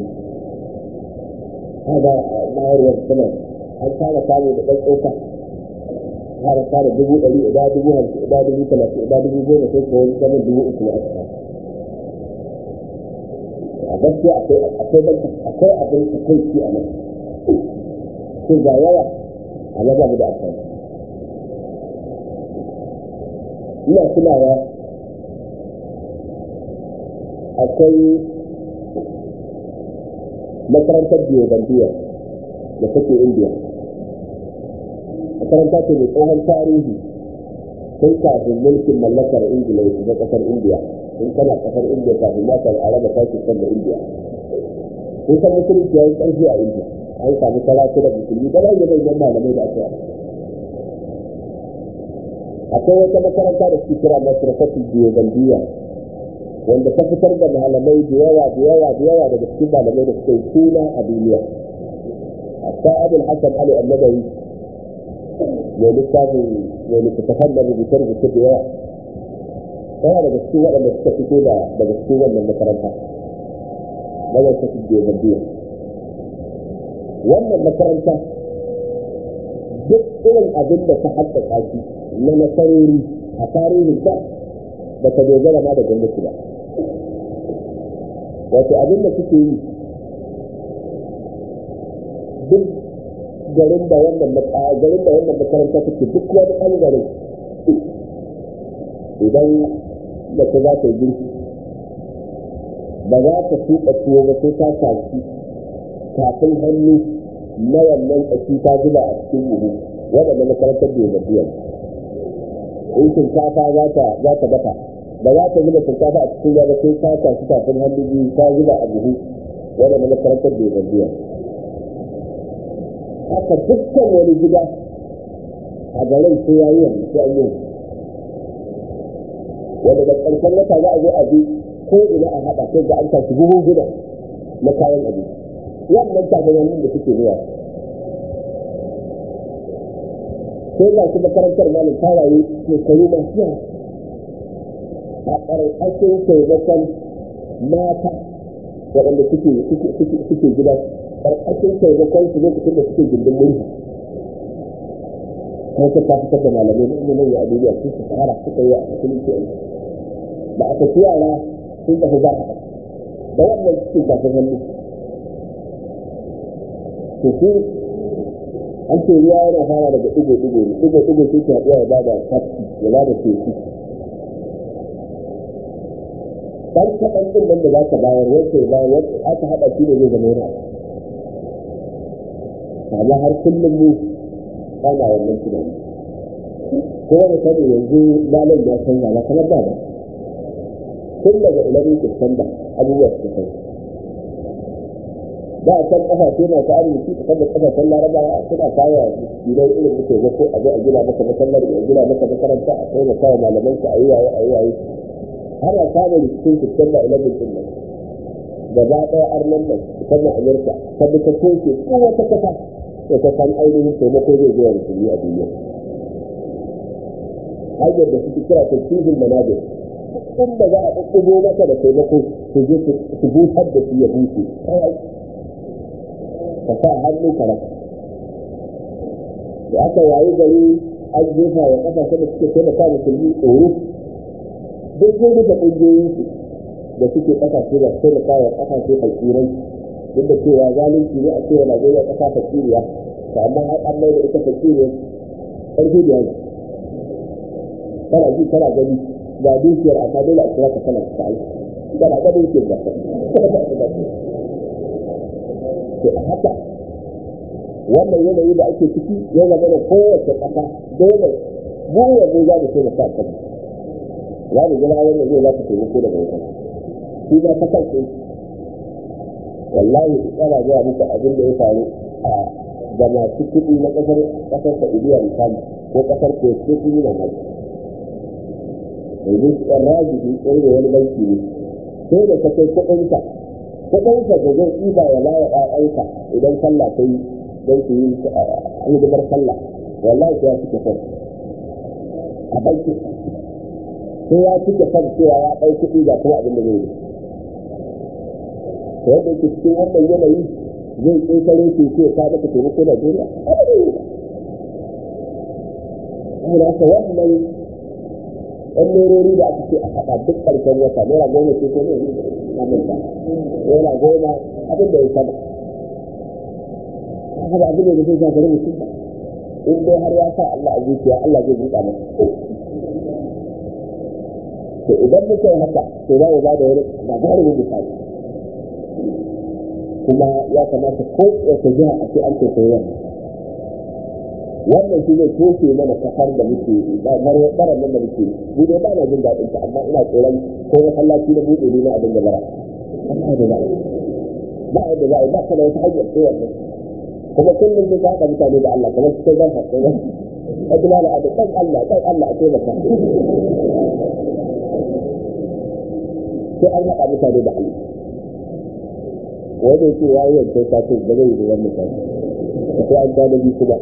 kaga bayarwar suna an fara samu da ɗan tsoka fara fara dubu ɗari ida dubu hamsin ida dubu talatin ida dubu goma sai ko wani zaman dubu uku na aka a gaskiya akwai akwai akwai abin takaici a nan sun ga yawa a na babu da akwai ina tunawa akwai makarantar biyobandiya da take indiya makaranta ce mai tsohon tarihi tun kafin mulkin mallakar ingila ya shiga kasar indiya in kana kasar indiya kafin ma ka araba pakistan da indiya kun san musulunci ya yi ƙarfi a indiya an samu karatu da musulmi da rage manyan malamai da aka yi akwai wata makaranta da suke kira masarfatul biyobandiya wanda ta fitar da malamai da yawa da yawa da yawa daga cikin malamai da suka yi suna a duniya hatta abul hasan ali annabawi mai littafin mai littattafan da rubuce rubuce da yawa yana daga cikin waɗanda suka fito da daga cikin wannan makaranta na wata su je biyu wannan makaranta duk irin abin da ta haddaka shi na nasarori a tarihin ta ba ta dogara ma da gwamnati ba wato abin da suke yi duk garin da wannan garin da wannan makaranta take duk wani ɓangare idan da ta za ta yi girki ba za ta tuka tuwo ba sai ta tashi kafin hannu na wannan ƙashi ta zuba a cikin buhu waɗanda makarantar da ya biya in shinkafa za ta za ta dafa ba za ta zuba shinkafa a cikin ruwa ba sai ta tashi kafin hannu biyu ta zuba a buhu waɗanda makarantar da ya biya haka dukkan wani gida a garin sai ya yi yanzu sai an yi wanda da ƙarshen wata za a zo a bi ko ina a haɗa sai ga an tashi buhun gida na kayan abinci wannan tafiyanin da suke zuwa sai ga su makarantar malam ta rayu shekaru masu yawa a ƙarƙashin taimakon mata waɗanda suke gida ƙarƙashin taimakon su lokacin da suke gindin mulki kuma ta ta fitar da malamai na ilimin ya duniya sun su fara suka yi a musulunci a da aka ci yara sun tafi za a da wannan cikin kafin hannu to su an ce ruwa yana fara daga ɗigo-ɗigo ne ɗigo-ɗigo sai ta haɗuwa ya bada tafki ya bada teku dan kaɗan ɗin nan da za ka bayar wacce ya bayar wacce aka haɗa shi ne zai zama yana amma har kullum mu ana wannan tunani kuma da sani yanzu malam ya canza ba kamar da ba tun daga ilimin kusanda abubuwa su kai da a can kasashe masu arziki a kan da kasashen larabawa suna kawo gidan irin muke ko a zo a gina maka masallaci a gina maka makaranta a kai maka wa malaman ka a yi waye a yi waye ana samun rikicin kusanda ilimin din nan gaba ɗaya arnan nan musamman amurka ta bi ta toshe kowace kasa da ta san ainihin taimako zai zuwa musulmi a duniya hanyar da suke kira tafsirin manajir inda za a ɗuɗɗugo maka da taimako su je su busar da shi ya bushe ka sa hannu ka rasa da aka wayi gari an jefa wa ƙasashen da suke taimaka musulmi tsoro duk sun rufe ƙungiyoyinsu da suke ƙasashe da taimaka wa ƙasashe fakirai duk da cewa zalunci ne a cewa Najeriya ƙasa fakiriya to amma har an mai da ita fakiriya ƙarfi da yanzu kana ji kana gani ga dukiyar amma dole a kira ka kana ta aiki kana ga dukiyar da to a haka wannan yanayi da ake ciki ya zama da kowace ƙasa dole mu yanzu za mu taimaka kan za mu jira wannan zai za ka taimako daga wajen shi ma ta kansa wallahi ana gaya muku abin da ya faru a da masu kuɗi na ƙasar ƙasar Saudiya misali ko ƙasar Kuwait ko sun yi mamaki yanzu rajibi ɗaya da wani banki ne sai da ka kai kuɗinka kuɗinka da zai ɗiba ya lawa ƴaƴanka idan sallah ta yi don su yi hidimar sallah wallahi sai ya cike son a banki sai ya cike son cewa ya ɗau kuɗi ga kuma abin da zai yi to yadda yake cikin wannan yanayi zai ƙetare ke ce ka maka taimako Najeriya saboda haka wannan ɗan nerori da aka ce a haɗa duk ƙarshen wata naira goma ce ko ne amurka naira goma abin da ya sama haka da abin da zai zagare mutum ba in dai har ya sa Allah a zuciya Allah zai buɗa masa to idan muka yi haka to za mu ba da wani gagarumin misali kuma ya kamata ko wata jiha a ce an ce sai wannan wannan shi zai toshe mana kafar da muke baran nan da muke ni dai ba na jin daɗin ta amma ina tsoron ko masallaci na buɗe ne na abin da bara amma da za ba a da za a ba ka da wata hanyar sai wannan kuma kullum sai ka haɗa mutane da Allah kamar cikin zan haɗe ba a jima da abu ɗan Allah ɗan Allah a taimaka sai an haɗa mutane da Allah wanda yake ya yi yankin satin da zai yi da wannan satin sai an gane bi kuma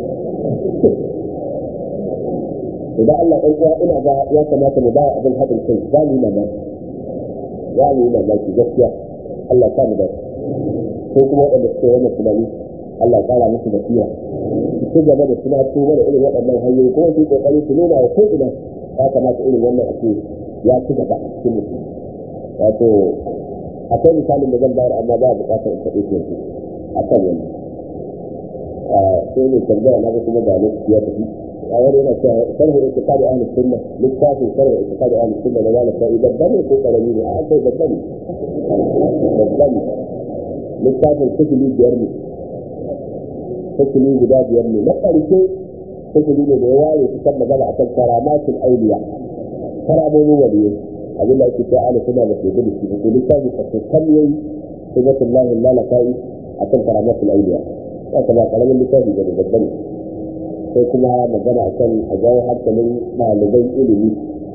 idan Allah ɗan uwa ina ga ya kamata mu ba abin haɗin kai za mu yi mamaki za mu yi mamaki gaskiya Allah ya mu da ko kuma waɗanda suke wannan tunani Allah ya ƙara musu basira su ci gaba da suna su mana irin waɗannan hanyoyi kuma su kokari su nuna wa ko ina ya kamata irin wannan ake ya ci gaba a cikin mutum wato akwai misalin da zan bayar amma ba a buƙatar in faɗi ke yanzu a kan wannan sai ne tambaya na ga kuma da lokaci ya tafi a wani yana cewa sarhu itiqadi ahli sunna littafin sarhu itiqadi ahli sunna da wala sai babban ne ko karami ne a kai babban ne babban ne littafin sifili biyar ne sifili guda biyar ne na ƙarshe sifili ne da ya ware su kan magana akan karamatul auliya karamomin waliyai abin da ake cewa ahli sunna da ke gudu shi ko littafin fasakan yayi sunnatullahi lalakai akan karamatul auliya haka ba karamin littafi da babban sai kuma magana a kan a jawo hankalin ɗaliban ilimi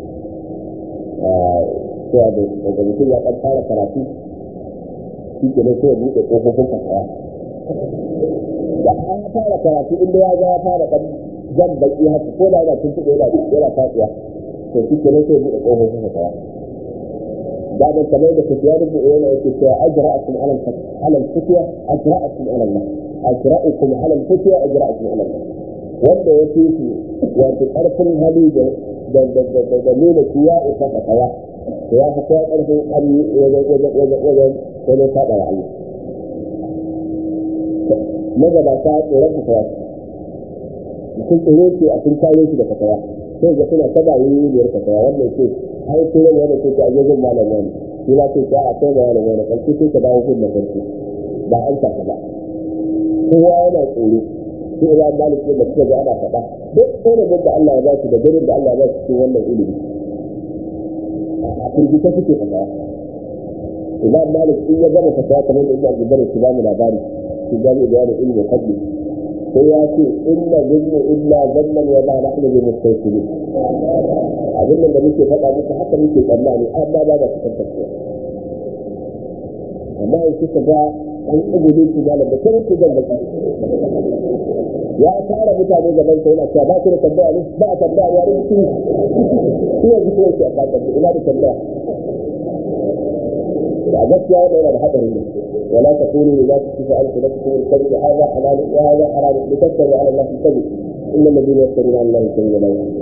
cewa da mutum ya ɗan fara karatu shi ke nan sai ya buɗe ƙofofin fasaha da an fara karatu inda ya ga ya fara ɗan jan baki haka ko da yana tuntuɓe yana yana fasuwa to shi ke nan sai ya buɗe ƙofofin fasaha بعد كمان ده كتيار بيقول لك اجرأكم على على الفتية اجرأكم على الله اجرأكم على الفتية اجرأكم على الله wanda ya fi su wato ƙarfin hali da nuna shi ya isa ka kawa to ya fi kowa ƙarfin hali wajen wajen wajen wajen wajen faɗa wa Allah. Magabata tsoron ka kawa mutum tsoro ce a sun kawo shi da ka kawa sai ga suna ta bayi biyar ka kawa wannan ce ai sai wani wanda ce ta a gajin malam wani shi ma ce ta a kai da wani wani ƙarfi sai ka dawo kun da ƙarfi ba an ka ba. Kowa yana tsoro sai ya malik da suka ga ana faɗa duk ilimin da Allah ya ba su da gurin da Allah ya ba su cikin wannan ilimi a firgita suke faɗa imam malik in ya gama fatawa kamar da ibn zubair su ba mu labari su gani da yana ilmi fadli sai ya ce inna zinnu illa zannan wa ma nahnu bi mustaqbilin abin da muke faɗa muku haka muke tsammani amma ba da su tantance amma in kuka ga an tsibiri su malam da kuma su zan baki ya tara mutane gaban sa yana cewa ba ku da tambaya ne ba a tambaya ya rinki shi yanzu ko yake a bakar ina da tambaya da gaskiya wannan yana da hadarin ne ولا تقولوا لما تصف ألسنتكم الكذب هذا حلال وهذا حرام لتفتروا على الله الكذب إن الذين يفترون على الله الكذب لا يفلحون.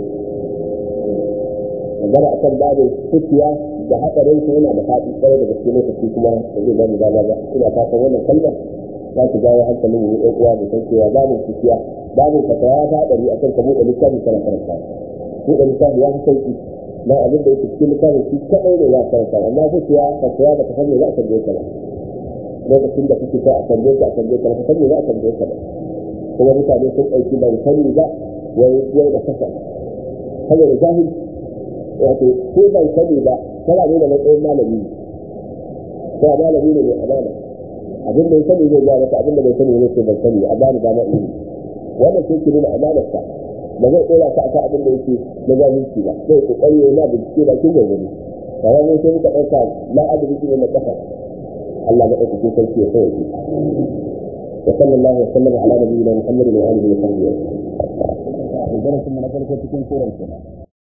magana akan babin fitiya da hadarin su yana da faɗi kwarai da gaske lokaci kuma da zai zama dama ba ina fatan wannan kalmar za ta jawo hankalin mu ɗan uwa mu san cewa babin fitiya babin fata ya ta hadari akan ka buɗe littafi kana karanta buɗe littafi ya fi sauki na abin da yake cikin littafin shi kaɗai ne za ka karanta amma fitiya fatiya ba ta san me za a tambaye ka ba lokacin da kake so a tambaye ka a tambaye ka ba ka san me za a tambaye ka ba kuma mutane sun ɗauki ban sani ba wai yau da kasa saboda jahilci wato ko bai sani ba kana ne da matsayin malami ko malami ne mai amana abin da ya sani zai ga maka abin da bai sani ne sai ban sani a bani dama in wannan sai ki nuna amanarsa ba zai ɗora ka akan abin da yake na zalunci ba zai kokari yana bincike da kin gurgurdu kamar mun sai muka ɗauka la adalci ne na ƙasa Allah maɗaukakin sarki ya sauke وصلى الله وسلم على نبينا محمد وآله وصحبه وسلم. درس من أفضل كتب سورة